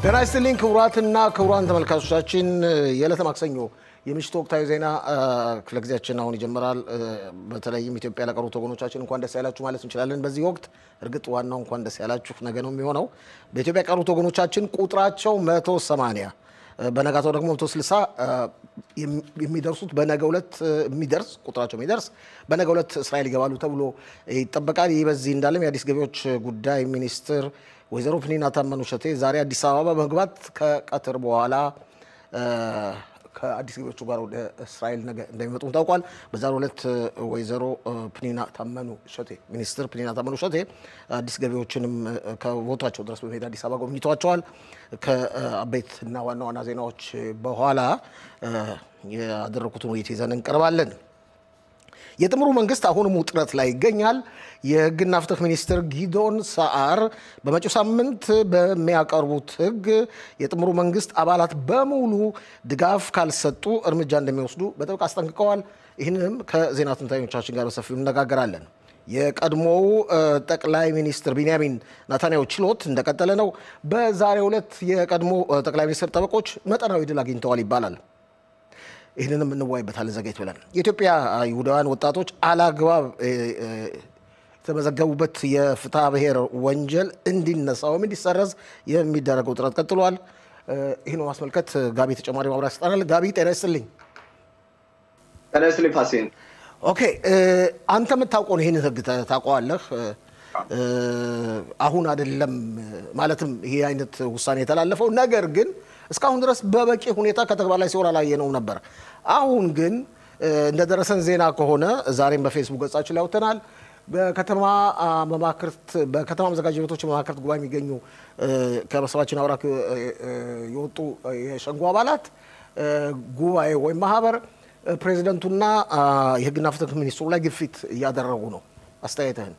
ጤና ይስጥልኝ ክቡራትና ክቡራን ተመልካቾቻችን የዕለተ ማክሰኞ የምሽቱ ወቅታዊ ዜና ክፍለ ጊዜያችን አሁን ይጀምራል። በተለይም ኢትዮጵያ ለቀሩት ወገኖቻችን እንኳን ደስ ያላችሁ ማለት እንችላለን። በዚህ ወቅት እርግጥ ዋናው እንኳን ደስ ያላችሁ ነገ ነው የሚሆነው። በኢትዮጵያ የቀሩት ወገኖቻችን ቁጥራቸው 180 በነጋታው ደግሞ 160 የሚደርሱት በነገ ዕለት የሚደርስ ቁጥራቸው የሚደርስ በነገ ዕለት እስራኤል ይገባሉ ተብሎ ይጠበቃል። ይህ በዚህ እንዳለም የአዲስ ገቢዎች ጉዳይ ሚኒስትር ወይዘሮ ፕኒና ታመኑ ሸቴ ዛሬ አዲስ አበባ በመግባት ከቀትር በኋላ ከአዲስ ገቢዎቹ ጋር ወደ እስራኤል ነገ እንደሚመጡም ታውቋል። በዛሬው ዕለት ወይዘሮ ፕኒና ታመኑ ሸቴ ሚኒስትር ፕኒና ታመኑ ሸቴ አዲስ ገቢዎችንም ከቦታቸው ድረስ በመሄድ አዲስ አበባ ጎብኝተዋቸዋል። ከአበይት እና ዋና ዋና ዜናዎች በኋላ ያደረኩትን ውይይት ይዘን እንቀርባለን። የጥምሩ መንግስት አሁንም ውጥረት ላይ ይገኛል። የህግና ፍትህ ሚኒስትር ጊዶን ሰዓር በመጪው ሳምንት በሚያቀርቡት ህግ የጥምሩ መንግስት አባላት በሙሉ ድጋፍ ካልሰጡ እርምጃ እንደሚወስዱ በጥብቅ አስጠንቅቀዋል። ይህንንም ከዜና ትንታኞቻችን ጋር በሰፊው እነጋገራለን። የቀድሞው ጠቅላይ ሚኒስትር ቢንያሚን ናታንያሁ ችሎት እንደቀጠለ ነው። በዛሬው ዕለት የቀድሞ ጠቅላይ ሚኒስትር ጠበቆች መጠናዊ ድል አግኝተዋል ይባላል። ይህንንም እንወያይበታለን ዘገይት ብለን። የኢትዮጵያ ይሁዳውያን ወጣቶች አላግባብ የተመዘገቡበት የፍትሐ ብሔር ወንጀል እንዲነሳ ወይም እንዲሰረዝ የሚደረገው ጥረት ቀጥሏል። ይህን በማስመልከት ጋቢ ተጨማሪ ማብራሪያ ይሰጠናል። ጋቢ ጤና ይስጥልኝ። ጤና ይስጥልኝ ፋሲን። ኦኬ አንተ የምታውቀውን ይህን ህግ ታውቀዋለህ? አሁን አይደለም ማለትም ይሄ አይነት ውሳኔ የተላለፈው ነገር ግን እስካሁን ድረስ በበቂ ሁኔታ ከተግባር ላይ ሲሆን አላየነውም ነበር። አሁን ግን እንደደረሰን ዜና ከሆነ ዛሬም በፌስቡክ ገጻችን ላይ አውጥተናል። በከተማ መማክርት በከተማ መዘጋጃ ቤቶች መማክርት ጉባኤ የሚገኙ ከመሰባችን አውራክ የወጡ የሸንጎ አባላት ጉባኤ ወይም ማህበር ፕሬዚደንቱና የህግና ፍትህ ሚኒስትሩ ላይ ግፊት እያደረጉ ነው። አስተያየትህን?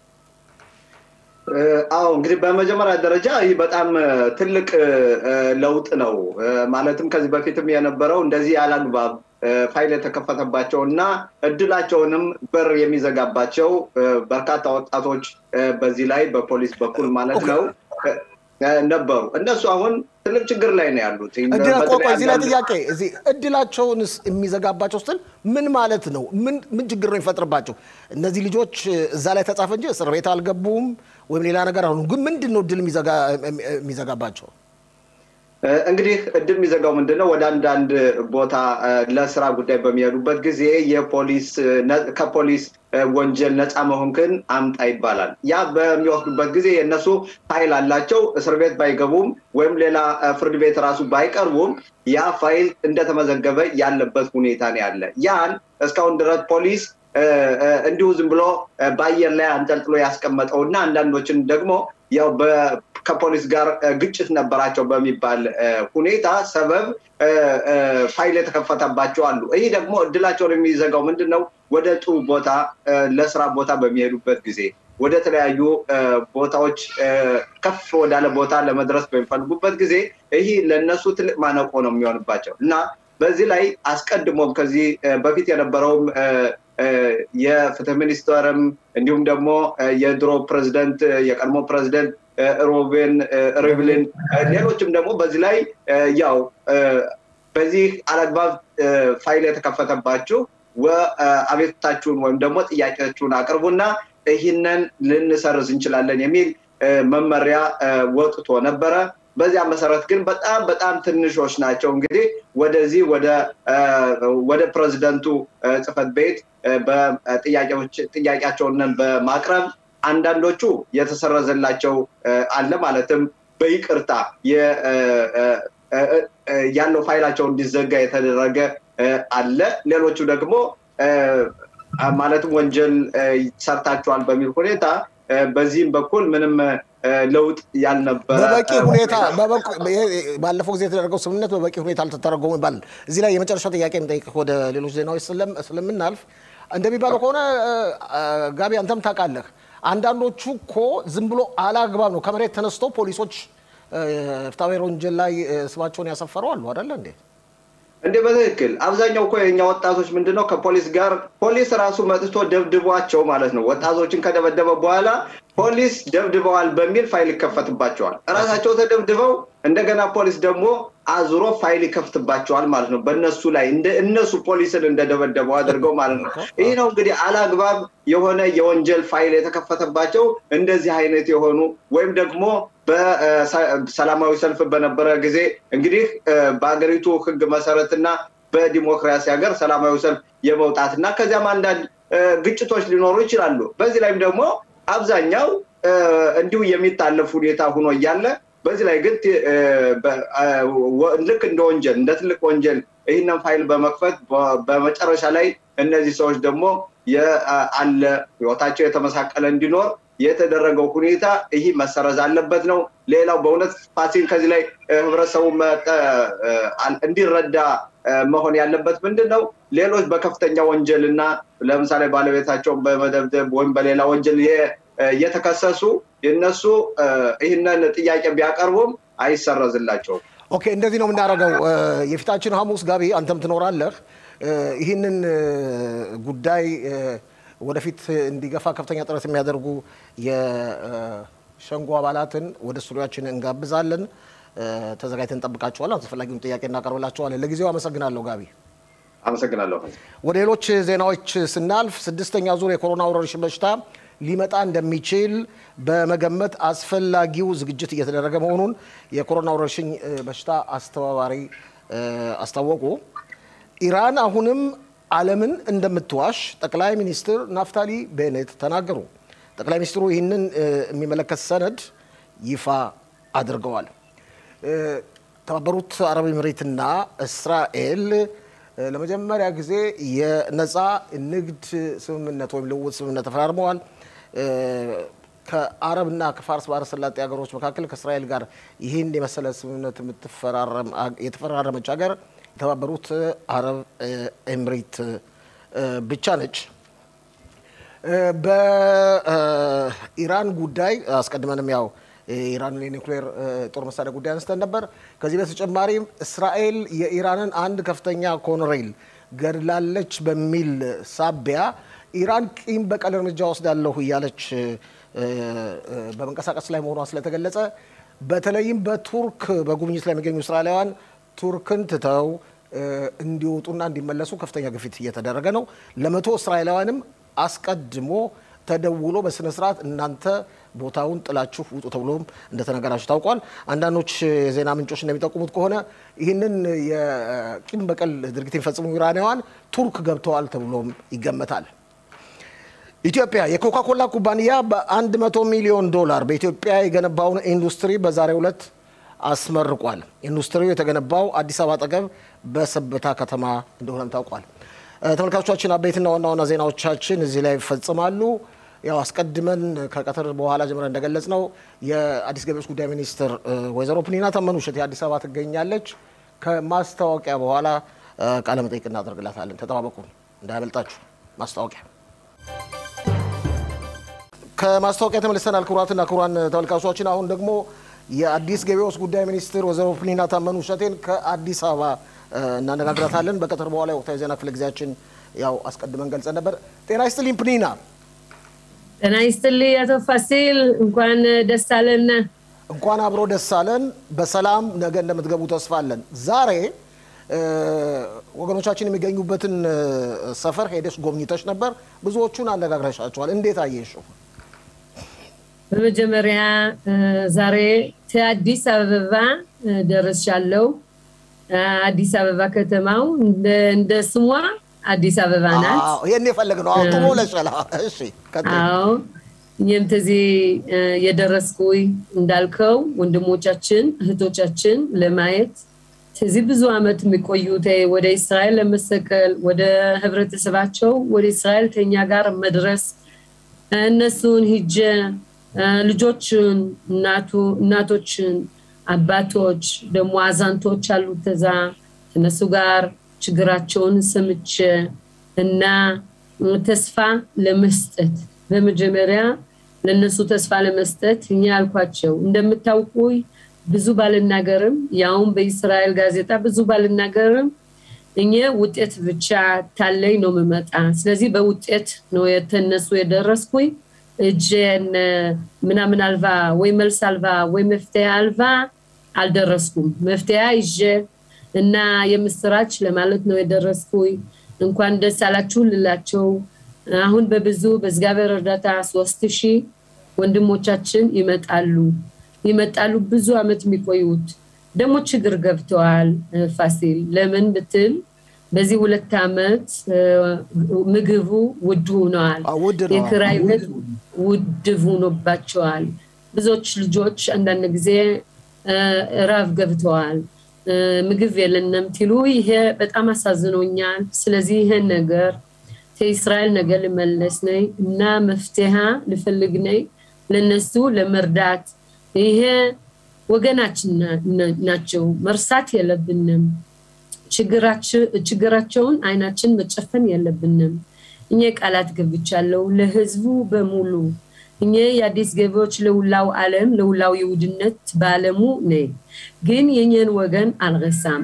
አዎ እንግዲህ በመጀመሪያ ደረጃ ይህ በጣም ትልቅ ለውጥ ነው። ማለትም ከዚህ በፊትም የነበረው እንደዚህ ያላግባብ ፋይል የተከፈተባቸው እና እድላቸውንም በር የሚዘጋባቸው በርካታ ወጣቶች በዚህ ላይ በፖሊስ በኩል ማለት ነው ነበሩ። እነሱ አሁን ትልቅ ችግር ላይ ነው ያሉት። ቆይ እዚህ ላይ ጥያቄ እዚህ እድላቸውንስ የሚዘጋባቸው ስትል ምን ማለት ነው? ምን ችግር ነው የሚፈጥርባቸው? እነዚህ ልጆች እዛ ላይ ተጻፈ እንጂ እስር ቤት አልገቡም ወይም ሌላ ነገር አሁኑ ግን ምንድን ነው እድል የሚዘጋባቸው? እንግዲህ እድል የሚዘጋው ምንድን ነው? ወደ አንዳንድ ቦታ ለስራ ጉዳይ በሚሄዱበት ጊዜ የፖሊስ ከፖሊስ ወንጀል ነፃ መሆንክን አምጣ ይባላል። ያ በሚወስዱበት ጊዜ የእነሱ ፋይል አላቸው። እስር ቤት ባይገቡም ወይም ሌላ ፍርድ ቤት ራሱ ባይቀርቡም ያ ፋይል እንደተመዘገበ ያለበት ሁኔታ ነው ያለ። ያን እስካሁን ድረስ ፖሊስ እንዲሁ ዝም ብሎ በአየር ላይ አንጠልጥሎ ያስቀመጠው እና አንዳንዶችን ደግሞ ያው ከፖሊስ ጋር ግጭት ነበራቸው በሚባል ሁኔታ ሰበብ ፋይል የተከፈተባቸው አሉ። ይህ ደግሞ እድላቸውን የሚዘጋው ምንድን ነው? ወደ ጥሩ ቦታ ለስራ ቦታ በሚሄዱበት ጊዜ ወደ ተለያዩ ቦታዎች ከፍ ወዳለ ቦታ ለመድረስ በሚፈልጉበት ጊዜ ይህ ለእነሱ ትልቅ ማነቆ ነው የሚሆንባቸው እና በዚህ ላይ አስቀድሞም ከዚህ በፊት የነበረውም የፍትህ ሚኒስተርም እንዲሁም ደግሞ የድሮ ፕሬዚደንት የቀድሞ ፕሬዚደንት ሮቤን ሪቭሊን ሌሎችም ደግሞ በዚህ ላይ ያው በዚህ አላግባብ ፋይል የተከፈተባችሁ አቤቱታችሁን ወይም ደግሞ ጥያቄያችሁን አቅርቡና ይህንን ልንሰርዝ እንችላለን የሚል መመሪያ ወጥቶ ነበረ። በዚያ መሰረት ግን በጣም በጣም ትንሾች ናቸው እንግዲህ ወደዚህ ወደ ፕሬዚደንቱ ጽህፈት ቤት ጥያቄያቸውን በማቅረብ አንዳንዶቹ የተሰረዘላቸው አለ ማለትም በይቅርታ ያለው ፋይላቸው እንዲዘጋ የተደረገ አለ። ሌሎቹ ደግሞ ማለትም ወንጀል ሰርታችኋል በሚል ሁኔታ በዚህም በኩል ምንም ለውጥ ያልነበረ በበቂ ሁኔታ ባለፈው ጊዜ የተደረገው ስምምነት በበቂ ሁኔታ አልተተረጎሙ ይባላል። እዚህ ላይ የመጨረሻ ጥያቄ የምጠይቅህ ወደ ሌሎች ዜናዎች ስለምናልፍ እንደሚባለው ከሆነ ጋቢ አንተም ታውቃለህ፣ አንዳንዶቹ እኮ ዝም ብሎ አላግባብ ነው ከመሬት ተነስቶ ፖሊሶች ፍትሐ ብሔር ወንጀል ላይ ስማቸውን ያሰፈሩ አሉ አይደለ እንዴ? እንዴ በትክክል አብዛኛው እኮ የኛ ወጣቶች ምንድነው ከፖሊስ ጋር ፖሊስ ራሱ መጥቶ ደብድቧቸው ማለት ነው። ወጣቶችን ከደበደበ በኋላ ፖሊስ ደብድበዋል በሚል ፋይል ይከፈትባቸዋል። እራሳቸው ተደብድበው እንደገና ፖሊስ ደግሞ አዙሮ ፋይል ይከፍትባቸዋል ማለት ነው። በእነሱ ላይ እነሱ ፖሊስን እንደደበደበው አድርገው ማለት ነው። ይህ ነው እንግዲህ አላግባብ የሆነ የወንጀል ፋይል የተከፈተባቸው እንደዚህ አይነት የሆኑ ወይም ደግሞ በሰላማዊ ሰልፍ በነበረ ጊዜ እንግዲህ በሀገሪቱ ሕግ መሰረትና በዲሞክራሲ ሀገር ሰላማዊ ሰልፍ የመውጣትና ከዚያም አንዳንድ ግጭቶች ሊኖሩ ይችላሉ። በዚህ ላይም ደግሞ አብዛኛው እንዲሁ የሚታለፍ ሁኔታ ሆኖ እያለ በዚህ ላይ ግን ልክ እንደ ወንጀል እንደ ትልቅ ወንጀል ይህንን ፋይል በመክፈት በመጨረሻ ላይ እነዚህ ሰዎች ደግሞ አለ ህይወታቸው የተመሳቀለ እንዲኖር የተደረገው ሁኔታ ይህ መሰረዝ አለበት ነው። ሌላው በእውነት ፋሲል ከዚህ ላይ ህብረተሰቡ እንዲረዳ መሆን ያለበት ምንድን ነው? ሌሎች በከፍተኛ ወንጀል እና ለምሳሌ ባለቤታቸውን በመደብደብ ወይም በሌላ ወንጀል እየተከሰሱ እነሱ ይህንን ጥያቄ ቢያቀርቡም አይሰረዝላቸውም። ኦኬ፣ እንደዚህ ነው የምናደርገው። የፊታችን ሐሙስ ጋቢ አንተም ትኖራለህ። ይህንን ጉዳይ ወደፊት እንዲገፋ ከፍተኛ ጥረት የሚያደርጉ የሸንጎ አባላትን ወደ ስቱዲዮችን እንጋብዛለን። ተዘጋጅተን እንጠብቃቸዋለን። አስፈላጊውን ጥያቄ እናቀርብላቸዋለን። ለጊዜው አመሰግናለሁ ጋቢ። አመሰግናለሁ። ወደ ሌሎች ዜናዎች ስናልፍ ስድስተኛ ዙር የኮሮና ወረርሽኝ በሽታ ሊመጣ እንደሚችል በመገመት አስፈላጊው ዝግጅት እየተደረገ መሆኑን የኮሮና ወረርሽኝ በሽታ አስተባባሪ አስታወቁ። ኢራን አሁንም ዓለምን እንደምትዋሽ ጠቅላይ ሚኒስትር ናፍታሊ ቤኔት ተናገሩ። ጠቅላይ ሚኒስትሩ ይህንን የሚመለከት ሰነድ ይፋ አድርገዋል። የተባበሩት አረብ ኤምሬትና እስራኤል ለመጀመሪያ ጊዜ የነፃ ንግድ ስምምነት ወይም ልውውጥ ስምምነት ተፈራርመዋል። ከአረብና ከፋርስ ባህረ ሰላጤ ሀገሮች መካከል ከእስራኤል ጋር ይህን የመሰለ ስምምነት የተፈራረመች ሀገር የተባበሩት አረብ ኤምሬት ብቻ ነች። በኢራን ጉዳይ አስቀድመንም ያው የኢራንን የኒውክሌር ጦር መሳሪያ ጉዳይ አንስተን ነበር። ከዚህ በተጨማሪም እስራኤል የኢራንን አንድ ከፍተኛ ኮሎኔል ገድላለች በሚል ሳቢያ ኢራን ቂም በቀል እርምጃ ወስዳለሁ እያለች በመንቀሳቀስ ላይ መሆኗ ስለተገለጸ በተለይም በቱርክ በጉብኝት ላይ የሚገኙ እስራኤላውያን ቱርክን ትተው እንዲወጡና እንዲመለሱ ከፍተኛ ግፊት እየተደረገ ነው። ለመቶ እስራኤላውያንም አስቀድሞ ተደውሎ በስነ ስርዓት እናንተ ቦታውን ጥላችሁ ውጡ ተብሎም እንደተነገራችሁ ታውቋል። አንዳንዶች የዜና ምንጮች እንደሚጠቁሙት ከሆነ ይህንን የቂም በቀል ድርጊት የሚፈጽሙ ኢራናውያን ቱርክ ገብተዋል ተብሎም ይገመታል። ኢትዮጵያ የኮካኮላ ኩባንያ በ100 ሚሊዮን ዶላር በኢትዮጵያ የገነባውን ኢንዱስትሪ በዛሬው ዕለት አስመርቋል። ኢንዱስትሪው የተገነባው አዲስ አበባ አጠገብ በሰበታ ከተማ እንደሆነም ታውቋል። ተመልካቾቻችን አበይትና ዋና ዋና ዜናዎቻችን እዚህ ላይ ይፈጽማሉ። ያው አስቀድመን ከቀትር በኋላ ጀምረን እንደገለጽ ነው የአዲስ ገቢዎች ጉዳይ ሚኒስትር ወይዘሮ ፕኒና ተመኑ እሸቴ አዲስ አበባ ትገኛለች። ከማስታወቂያ በኋላ ቃለ መጠይቅ እናደርግላታለን። ተጠባበቁ እንዳያመልጣችሁ። ማስታወቂያ ከማስታወቂያ ተመልሰናል። ክቡራትና ክቡራን ተመልካቾቻችን አሁን ደግሞ የአዲስ ገቢዎች ጉዳይ ሚኒስትር ወይዘሮ ፕኒና ታመኑ እሸቴን ከአዲስ አበባ እናነጋግራታለን። በቀትር በኋላ የወቅታዊ ዜና ክፍለ ጊዜያችን ያው አስቀድመን ገልጸን ነበር። ጤና ይስጥልኝ ፕኒና። ጤና ይስጥልኝ አቶ ፋሲል፣ እንኳን ደስ አለን። እንኳን አብሮ ደስ አለን። በሰላም ነገ እንደምትገቡ ተስፋ አለን። ዛሬ ወገኖቻችን የሚገኙበትን ሰፈር ሄደሽ ጎብኝተሽ ነበር። ብዙዎቹን አነጋግረሻቸዋል። እንዴት አየሽው? በመጀመሪያ ዛሬ ከአዲስ አበባ ደርሻለሁ። አዲስ አበባ ከተማው እንደ ስሟ አዲስ አበባ ናት። ይህን የፈለግ ነው። ጥሩ ብለሻል። እሺ አዎ እኛም ተዚህ የደረስኩኝ እንዳልከው ወንድሞቻችን እህቶቻችን ለማየት ከዚህ ብዙ ዓመት የሚቆዩት ወደ እስራኤል ለመሰቀል ወደ ህብረተሰባቸው ወደ እስራኤል ከኛ ጋር መድረስ እነሱን ሂጀ ልጆችን፣ እናቶችን፣ አባቶች ደግሞ አዛንቶች አሉ ተዛ ከነሱ ጋር ችግራቸውን ሰምቼ እና ተስፋ ለመስጠት በመጀመሪያ ለነሱ ተስፋ ለመስጠት እኛ ያልኳቸው እንደምታውቁኝ ብዙ ባልናገርም ያውም በእስራኤል ጋዜጣ ብዙ ባልናገርም እኛ ውጤት ብቻ ታለኝ ነው የምመጣ። ስለዚህ በውጤት ነው የተነሱ የደረስኩኝ። እጄን ምናምን አልባ ወይ መልስ አልባ ወይ መፍትሄ አልባ አልደረስኩም። መፍትሄ ይዤ እና የምስራች ለማለት ነው የደረስኩኝ። እንኳን ደስ አላችሁ ልላቸው አሁን በብዙ በእግዚአብሔር እርዳታ ሶስት ሺህ ወንድሞቻችን ይመጣሉ ይመጣሉ ብዙ አመት የሚቆዩት ደግሞ ችግር ገብተዋል። ፋሲል ለምን ብትል በዚህ ሁለት አመት ምግቡ ውድ ሆነዋል። የክራይ ቤት ውድ ሆኖባቸዋል። ብዙዎች ልጆች አንዳንድ ጊዜ ራብ ገብተዋል። ምግብ የለንም ትሉ ይሄ በጣም አሳዝኖኛል። ስለዚህ ይሄን ነገር ከእስራኤል ነገር ልመለስ ነይ እና መፍትሄ ልፈልግ ነይ ለነሱ ለመርዳት ይሄ ወገናችን ናቸው፣ መርሳት የለብንም። ችግራቸውን አይናችን መጨፈን የለብንም። እኛ ቃላት ገብቻለሁ ለህዝቡ በሙሉ እኛ የአዲስ ገቢዎች ለውላው ዓለም ለውላው የውድነት በዓለሙ ነይ ግን የኛን ወገን አልረሳም።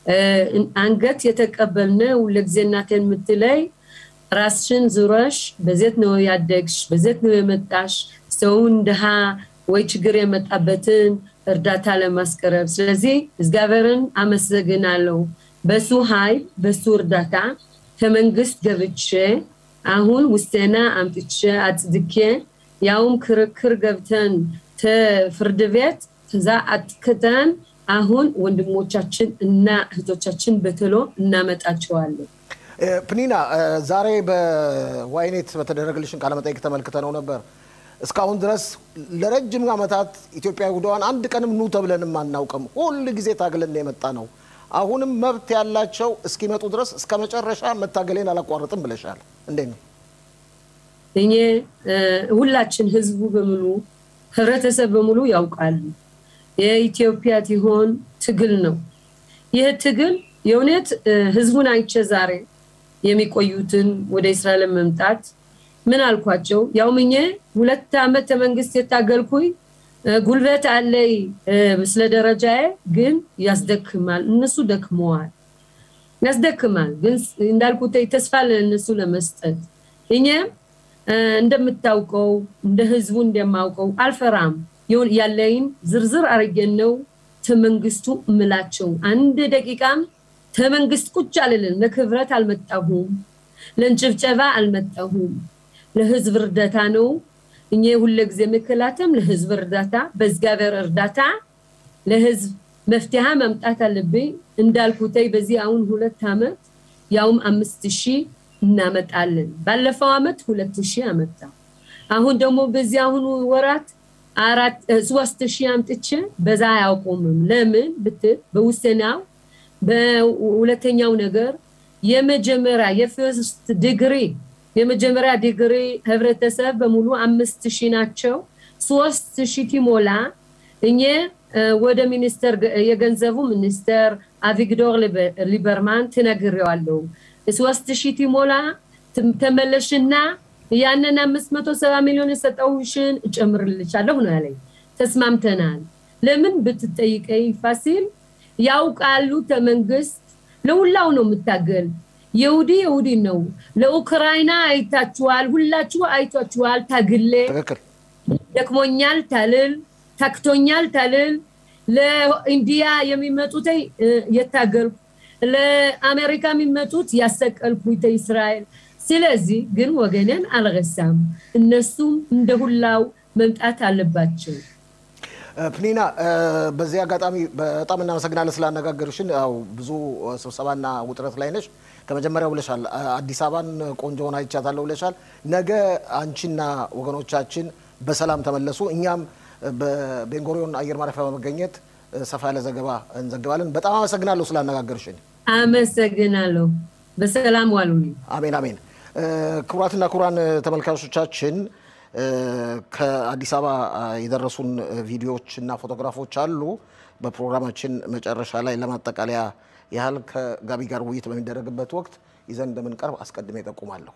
አንገት የተቀበልነው ለጊዜ እናቴን የምትለይ ራስሽን ዙረሽ በዜት ነው ያደግሽ፣ በዜት ነው የመጣሽ ሰውን ድሃ ወይ ችግር የመጣበትን እርዳታ ለማስቀረብ። ስለዚህ እግዚአብሔርን አመሰግናለሁ። በሱ ኃይል በሱ እርዳታ ከመንግስት ገብቼ አሁን ውስጤና አምጥቼ አጽድኬ ያውም ክርክር ገብተን ፍርድ ቤት ከዛ አጥክተን አሁን ወንድሞቻችን እና እህቶቻችን በቶሎ እናመጣቸዋለን። ፕኒና ዛሬ በዋይኔት በተደረገልሽን ቃለመጠይቅ ተመልክተ ነው ነበር። እስካሁን ድረስ ለረጅም ዓመታት ኢትዮጵያ ይሁዳዋን አንድ ቀንም ኑ ተብለንም አናውቅም። ሁል ጊዜ ታግለን የመጣ ነው። አሁንም መብት ያላቸው እስኪመጡ ድረስ እስከ መጨረሻ መታገሌን አላቋርጥም ብለሻል። እንዴት ነው? እኔ ሁላችን ህዝቡ በሙሉ ህብረተሰብ በሙሉ ያውቃሉ። የኢትዮጵያ ትሆን ትግል ነው። ይህ ትግል የእውነት ህዝቡን አይቼ ዛሬ የሚቆዩትን ወደ እስራኤል መምጣት ምን አልኳቸው? ያውም እኔ ሁለት ዓመት መንግስት የታገልኩኝ ጉልበት አለይ ስለ ደረጃዬ ግን ያስደክማል። እነሱ ደክመዋል፣ ያስደክማል። ግን እንዳልኩት ተስፋ ለእነሱ ለመስጠት እኛም እንደምታውቀው እንደ ህዝቡ እንደማውቀው አልፈራም። ያለይን ዝርዝር አርጌን ነው ተመንግስቱ እምላቸው አንድ ደቂቃም ተመንግስት ቁጭ አልልን። ለክብረት አልመጣሁም፣ ለንጭብጨባ አልመጣሁም። ለህዝብ እርዳታ ነው። እኛ ሁለ ጊዜ መከላተም ለህዝብ እርዳታ፣ በእግዚአብሔር እርዳታ ለህዝብ መፍትሄ ማምጣት አለብኝ። እንዳልኩተይ በዚህ አሁን ሁለት ዓመት ያውም አምስት ሺህ እናመጣለን። ባለፈው ዓመት ሁለት ሺህ አመጣ። አሁን ደግሞ በዚህ አሁኑ ወራት አራት ሶስት ሺህ አምጥቼ በዛ አያውቁምም። ለምን ብትል በውስናው በሁለተኛው ነገር የመጀመሪያ የፈርስት ዲግሪ የመጀመሪያ ዲግሪ ህብረተሰብ በሙሉ አምስት ሺህ ናቸው። ሶስት ሺህ ቲሞላ እኘ ወደ ሚኒስተር የገንዘቡ ሚኒስተር አቪግዶር ሊበርማን ትነግሬዋለሁ። ሶስት ሺህ ቲሞላ ተመለሽና ያንን አምስት መቶ ሰባ ሚሊዮን የሰጠውሽን እጨምርልሻለሁ ነው ያለኝ። ተስማምተናል። ለምን ብትጠይቀኝ ፋሲል ያውቃሉ ተመንግስት ለሁላው ነው የምታገል የውዲ የውዲ ነው። ለኡክራይና አይታችኋል፣ ሁላችሁ አይታችኋል። ታግሌ ደክሞኛል ታልል፣ ታክቶኛል ታልል። ለኢንዲያ የሚመጡት የታገልኩ፣ ለአሜሪካ የሚመጡት ያሰቀልኩ እስራኤል። ስለዚህ ግን ወገኔን አልረሳም። እነሱም እንደ ሁላው መምጣት አለባቸው። ፕኒና በዚህ አጋጣሚ በጣም እናመሰግናለን ስላነጋገርሽን። ያው ብዙ ስብሰባና ውጥረት ላይ ነሽ። ከመጀመሪያው ብለሻል፣ አዲስ አበባን ቆንጆ ሆና አይቻታለሁ ብለሻል። ነገ አንቺና ወገኖቻችን በሰላም ተመለሱ። እኛም በቤንጎሪዮን አየር ማረፊያ በመገኘት ሰፋ ያለ ዘገባ እንዘግባለን። በጣም አመሰግናለሁ ስላነጋገርሽን። አመሰግናለሁ። በሰላም ዋሉልኝ። አሜን አሜን። ክቡራትና ክቡራን ተመልካቾቻችን ከአዲስ አበባ የደረሱን ቪዲዮዎች እና ፎቶግራፎች አሉ። በፕሮግራማችን መጨረሻ ላይ ለማጠቃለያ ያህል ከጋቢ ጋር ውይይት በሚደረግበት ወቅት ይዘን እንደምንቀርብ አስቀድሜ ጠቁማለሁ።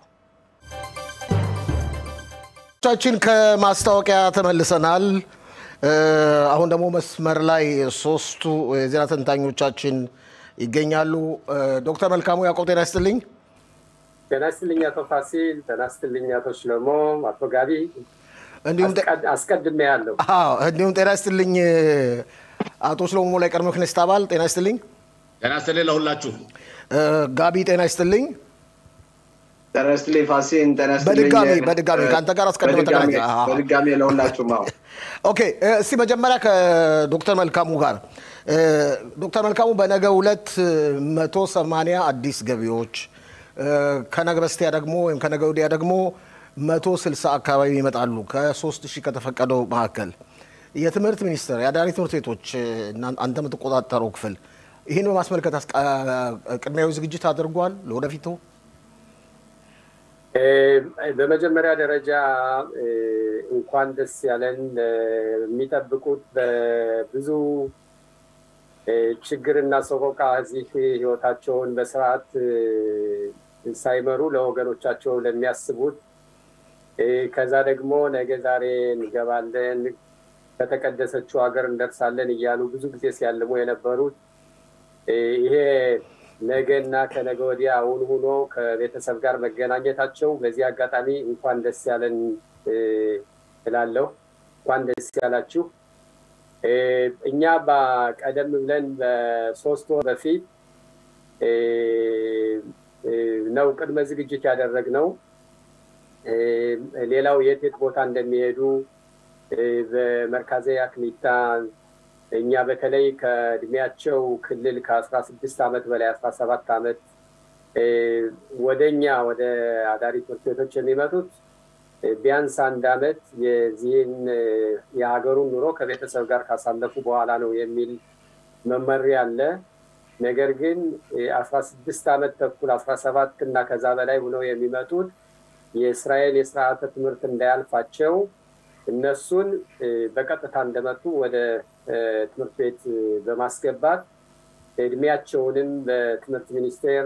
ቻችን ከማስታወቂያ ተመልሰናል። አሁን ደግሞ መስመር ላይ ሶስቱ የዜና ተንታኞቻችን ይገኛሉ። ዶክተር መልካሙ ያዕቆብ ጤና ይስጥልኝ። ጤና ይስጥልኝ አቶ ፋሲል፣ ጤና ይስጥልኝ አቶ ሽለሞ፣ አቶ ጋቢ እንዲሁም አስቀድሜ ያለው እንዲሁም ጤና ይስጥልኝ አቶ ሽለሞ ላይ ቀድሞ ክነስት አባል ጤና ይስጥልኝ። ጤና ይስጥልኝ ለሁላችሁ። ጋቢ ጤና ይስጥልኝ። ጤና ይስጥልኝ ፋሲን፣ ጤና ይስጥልኝ በድጋሚ በድጋሚ ከአንተ ጋር አስቀድመ ተገናኘ። በድጋሚ ለሁላችሁም። አዎ ኦኬ። እስቲ መጀመሪያ ከዶክተር መልካሙ ጋር ዶክተር መልካሙ በነገ ሁለት መቶ ሰማንያ አዲስ ገቢዎች ከነገ በስቲያ ደግሞ ወይም ከነገ ወዲያ ደግሞ መቶ ስልሳ አካባቢ ይመጣሉ ከሶስት ሺህ ከተፈቀደው መካከል የትምህርት ሚኒስቴር የአዳሪ ትምህርት ቤቶች አንተ የምትቆጣጠረው ክፍል ይህን በማስመልከት ቅድሚያዊ ዝግጅት አድርጓል ለወደፊቱ? በመጀመሪያ ደረጃ እንኳን ደስ ያለን የሚጠብቁት በብዙ ችግርና ሰቆቃ እዚህ ህይወታቸውን በስርዓት ሳይመሩ ለወገኖቻቸው ለሚያስቡት ከዛ ደግሞ ነገ ዛሬ እንገባለን ከተቀደሰችው ሀገር እንደርሳለን እያሉ ብዙ ጊዜ ሲያልሙ የነበሩት ይሄ ነገና ከነገ ወዲያ አሁን ሆኖ ከቤተሰብ ጋር መገናኘታቸው በዚህ አጋጣሚ እንኳን ደስ ያለን እላለሁ። እንኳን ደስ ያላችሁ። እኛ ቀደም ብለን በሶስት ወር በፊት ነው ቅድመ ዝግጅት ያደረግነው። ሌላው የት የት ቦታ እንደሚሄዱ በመርካዘ አክሊታ እኛ በተለይ ከእድሜያቸው ክልል ከአስራ ስድስት ዓመት በላይ አስራ ሰባት ዓመት ወደ እኛ ወደ አዳሪ ትምህርት ቤቶች የሚመጡት ቢያንስ አንድ ዓመት የዚህን የሀገሩን ኑሮ ከቤተሰብ ጋር ካሳለፉ በኋላ ነው የሚል መመሪያ አለ። ነገር ግን አስራ ስድስት ዓመት ተኩል አስራ ሰባት እና ከዛ በላይ ሆነው የሚመጡት የእስራኤል የስርዓተ ትምህርት እንዳያልፋቸው እነሱን በቀጥታ እንደመጡ ወደ ትምህርት ቤት በማስገባት እድሜያቸውንም በትምህርት ሚኒስቴር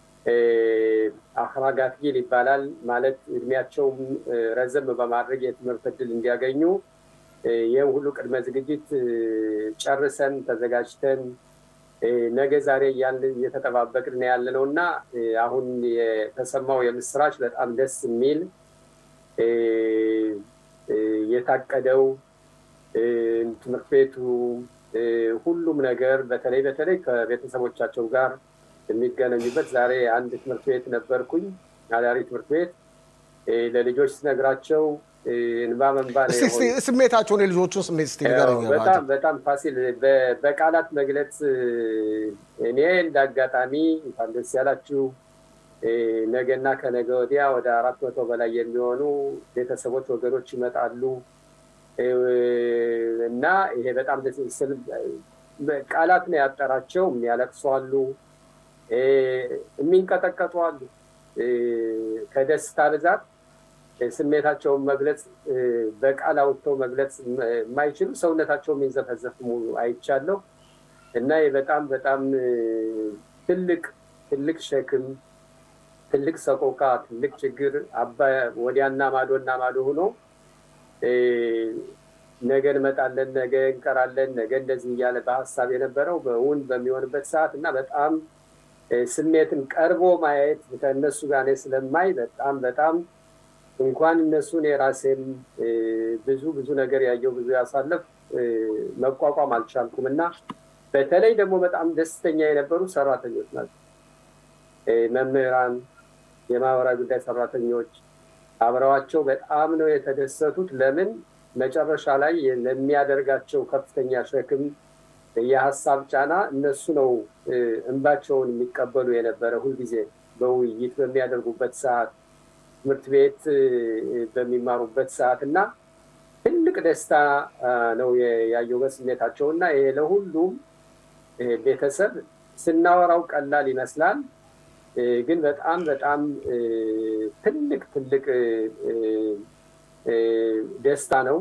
አክራጋት ጊል ይባላል ማለት እድሜያቸውም ረዘም በማድረግ የትምህርት እድል እንዲያገኙ ይህም ሁሉ ቅድመ ዝግጅት ጨርሰን ተዘጋጅተን ነገ ዛሬ እያልን እየተጠባበቅን ያለ ነው እና አሁን የተሰማው የምስራች በጣም ደስ የሚል የታቀደው ትምህርት ቤቱ ሁሉም ነገር በተለይ በተለይ ከቤተሰቦቻቸው ጋር የሚገናኙበት ዛሬ አንድ ትምህርት ቤት ነበርኩኝ፣ አዳሪ ትምህርት ቤት ለልጆች ስነግራቸው እንባ መንባ ስሜታቸውን የልጆቹን ስሜት ስ በጣም በጣም ፋሲል በቃላት መግለጽ እኔ እንደ አጋጣሚ እንኳን ደስ ያላችሁ ነገና ከነገ ወዲያ ወደ አራት መቶ በላይ የሚሆኑ ቤተሰቦች ወገኖች ይመጣሉ እና ይሄ በጣም ቃላት ነው ያጠራቸው። የሚያለቅሱ አሉ፣ የሚንቀጠቀጡ አሉ። ከደስታ ብዛት ስሜታቸውን መግለጽ በቃል አውጥተው መግለጽ የማይችሉ ሰውነታቸው የሚንዘፈዘፍ አይቻለሁ እና በጣም በጣም ትልቅ ትልቅ ሸክም ትልቅ ሰቆቃ ትልቅ ችግር አባ ወዲያና ማዶና ማዶ ሆኖ ነገ እንመጣለን፣ ነገ እንቀራለን፣ ነገ እንደዚህ እያለ በሀሳብ የነበረው በውን በሚሆንበት ሰዓት እና በጣም ስሜትን ቀርቦ ማየት ከእነሱ ጋር ስለማይ በጣም በጣም እንኳን እነሱን የራሴም ብዙ ብዙ ነገር ያየው ብዙ ያሳለፍ መቋቋም አልቻልኩም እና በተለይ ደግሞ በጣም ደስተኛ የነበሩ ሰራተኞች ናቸው። መምህራን፣ የማህበራዊ ጉዳይ ሰራተኞች አብረዋቸው በጣም ነው የተደሰቱት። ለምን መጨረሻ ላይ ለሚያደርጋቸው ከፍተኛ ሸክም የሀሳብ ጫና እነሱ ነው እንባቸውን የሚቀበሉ የነበረ ሁልጊዜ በውይይት በሚያደርጉበት ሰዓት ትምህርት ቤት በሚማሩበት ሰዓት እና ትልቅ ደስታ ነው ያየው በስሜታቸው እና ይሄ ለሁሉም ቤተሰብ ስናወራው ቀላል ይመስላል፣ ግን በጣም በጣም ትልቅ ትልቅ ደስታ ነው።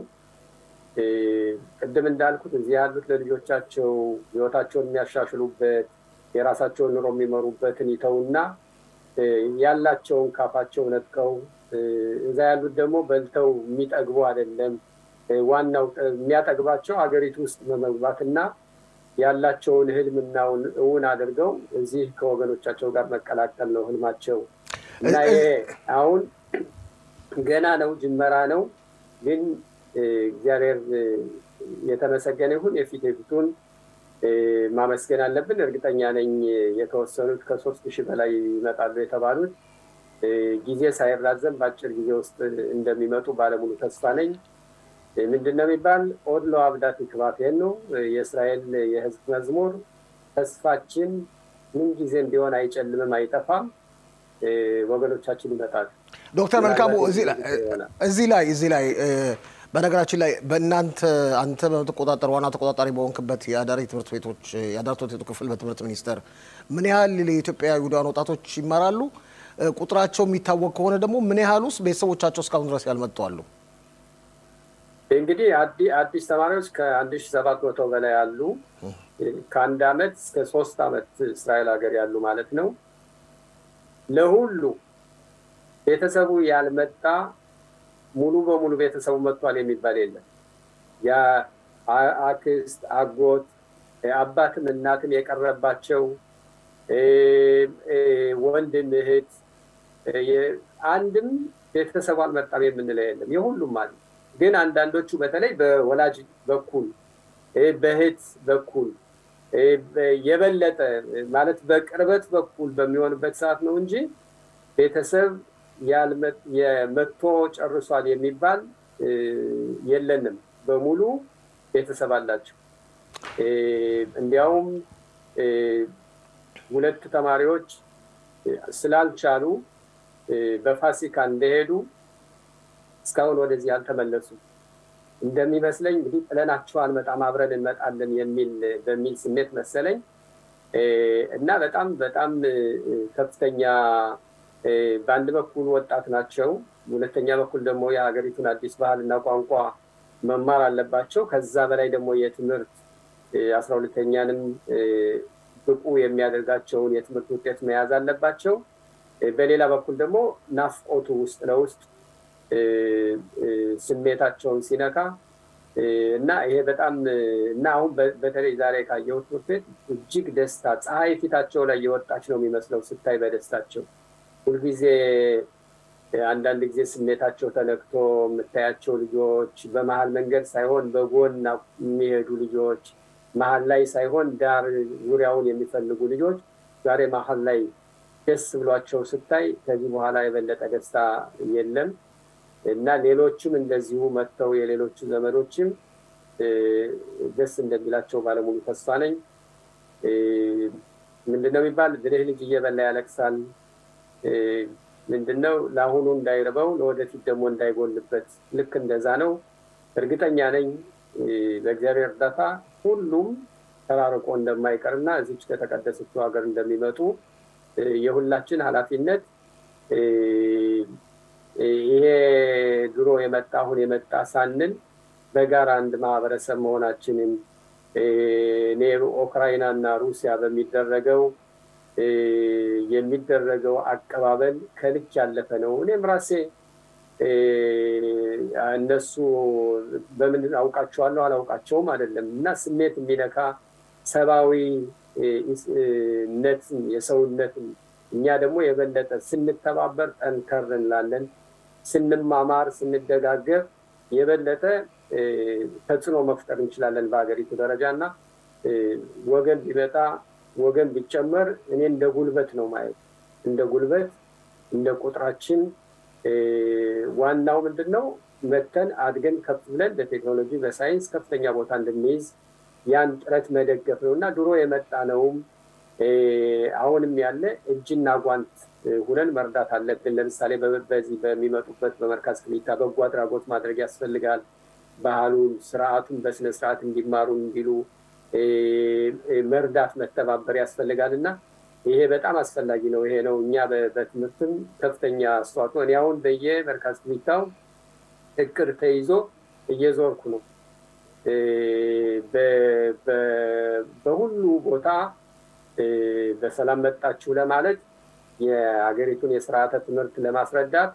ቅድም እንዳልኩት እዚህ ያሉት ለልጆቻቸው ህይወታቸውን የሚያሻሽሉበት የራሳቸውን ኑሮ የሚመሩበትን ይተውና ያላቸውን ካፋቸው ነጥቀው እዛ ያሉት ደግሞ በልተው የሚጠግቡ አይደለም። ዋናው የሚያጠግባቸው ሀገሪቱ ውስጥ በመግባትና ያላቸውን ህልምናውን እውን አድርገው እዚህ ከወገኖቻቸው ጋር መቀላቀል ነው ህልማቸው እና ይሄ አሁን ገና ነው፣ ጅመራ ነው። ግን እግዚአብሔር የተመሰገነ ይሁን። የፊት የፊቱን ማመስገን አለብን። እርግጠኛ ነኝ የተወሰኑት ከሶስት ሺህ በላይ ይመጣሉ የተባሉት ጊዜ ሳይራዘም በአጭር ጊዜ ውስጥ እንደሚመጡ ባለሙሉ ተስፋ ነኝ። ምንድን ነው የሚባል ኦድሎ አብዳት ክባቴን ነው የእስራኤል የህዝብ መዝሙር ተስፋችን ምን ጊዜም ቢሆን አይጨልምም፣ አይጠፋም። ወገኖቻችን ይመጣሉ። ዶክተር መልካሙ እዚህ ላይ እዚህ ላይ በነገራችን ላይ በእናንተ አንተ በምትቆጣጠር ዋና ተቆጣጣሪ በሆንክበት የአዳሪ ትምህርት ቤቶች የአዳሪ ትምህርት ቤቱ ክፍል በትምህርት ሚኒስቴር ምን ያህል የኢትዮጵያ ይሁዳውያን ወጣቶች ይማራሉ? ቁጥራቸው የሚታወቅ ከሆነ ደግሞ ምን ያህል ውስጥ ቤተሰቦቻቸው እስካሁን ድረስ ያልመጡ አሉ? እንግዲህ አዲስ ተማሪዎች ከአንድ ሺ ሰባት መቶ በላይ አሉ። ከአንድ አመት እስከ ሶስት አመት እስራኤል ሀገር ያሉ ማለት ነው። ለሁሉ ቤተሰቡ ያልመጣ ሙሉ በሙሉ ቤተሰቡ መጥቷል የሚባል የለም። የአክስት አጎት፣ አባትም እናትም የቀረባቸው ወንድም እህት፣ አንድም ቤተሰቡ አልመጣም የምንለው የለም። የሁሉም አለ። ግን አንዳንዶቹ በተለይ በወላጅ በኩል በእህት በኩል የበለጠ ማለት በቅርበት በኩል በሚሆንበት ሰዓት ነው እንጂ ቤተሰብ የመቶ ጨርሷል የሚባል የለንም። በሙሉ ቤተሰብ አላቸው። እንዲያውም ሁለት ተማሪዎች ስላልቻሉ በፋሲካ እንደሄዱ እስካሁን ወደዚህ አልተመለሱም። እንደሚመስለኝ እንግዲህ ጥለናቸው አንመጣም አብረን እንመጣለን የሚል በሚል ስሜት መሰለኝ እና በጣም በጣም ከፍተኛ በአንድ በኩል ወጣት ናቸው፣ ሁለተኛ በኩል ደግሞ የሀገሪቱን አዲስ ባህል እና ቋንቋ መማር አለባቸው። ከዛ በላይ ደግሞ የትምህርት አስራ ሁለተኛንም ብቁ የሚያደርጋቸውን የትምህርት ውጤት መያዝ አለባቸው። በሌላ በኩል ደግሞ ናፍቆቱ ውስጥ ለውስጥ ስሜታቸውን ሲነካ እና ይሄ በጣም እና አሁን በተለይ ዛሬ ካየሁት ትምህርት ቤት እጅግ ደስታ ፀሐይ ፊታቸው ላይ የወጣች ነው የሚመስለው ስታይ በደስታቸው ሁልጊዜ አንዳንድ ጊዜ ስሜታቸው ተነክቶ የምታያቸው ልጆች በመሀል መንገድ ሳይሆን በጎን የሚሄዱ ልጆች መሀል ላይ ሳይሆን ዳር ዙሪያውን የሚፈልጉ ልጆች ዛሬ መሀል ላይ ደስ ብሏቸው ስታይ ከዚህ በኋላ የበለጠ ደስታ የለም እና ሌሎችም እንደዚሁ መጥተው የሌሎቹ ዘመዶችም ደስ እንደሚላቸው ባለሙሉ ተስፋ ነኝ። ምንድነው የሚባል ብልህ ልጅ እየበላ ያለቅሳል። ምንድነው ለአሁኑ እንዳይርበው ለወደፊት ደግሞ እንዳይጎልበት ልክ እንደዛ ነው። እርግጠኛ ነኝ በእግዚአብሔር እርዳታ ሁሉም ተራርቆ እንደማይቀርና እዚች ከተቀደሰችው ሀገር እንደሚመጡ የሁላችን ኃላፊነት ይሄ ድሮ የመጣ አሁን የመጣ ሳንል በጋራ አንድ ማህበረሰብ መሆናችንን እኔ ኡክራይና እና ሩሲያ በሚደረገው የሚደረገው አቀባበል ከልክ ያለፈ ነው። እኔም ራሴ እነሱ በምን አውቃቸዋለሁ አላውቃቸውም አይደለም እና ስሜት የሚነካ ሰብአዊነትን የሰውነትን እኛ ደግሞ የበለጠ ስንተባበር ጠንከር እንላለን። ስንማማር፣ ስንደጋገር የበለጠ ተጽዕኖ መፍጠር እንችላለን በሀገሪቱ ደረጃ እና ወገን ቢመጣ ወገን ቢጨመር እኔ እንደ ጉልበት ነው ማየት እንደ ጉልበት እንደ ቁጥራችን ዋናው ምንድን ነው መተን አድገን ከፍ ብለን በቴክኖሎጂ በሳይንስ ከፍተኛ ቦታ እንድንይዝ ያን ጥረት መደገፍ ነው እና ድሮ የመጣ ነውም አሁንም ያለ እጅና ጓንት ሁነን መርዳት አለብን። ለምሳሌ በዚህ በሚመጡበት በመርካዝ ክሊታ በጎ አድራጎት ማድረግ ያስፈልጋል። ባህሉን፣ ስርዓቱን በስነ ስርዓት እንዲማሩ እንዲሉ መርዳት መተባበር ያስፈልጋል እና ይሄ በጣም አስፈላጊ ነው። ይሄ ነው እኛ በትምህርትም ከፍተኛ አስተዋጽኦ እኔ አሁን በየመርካዝ ክሊታው እቅድ ተይዞ እየዞርኩ ነው። በሁሉ ቦታ በሰላም መጣችሁ ለማለት የሀገሪቱን የስርዓተ ትምህርት ለማስረዳት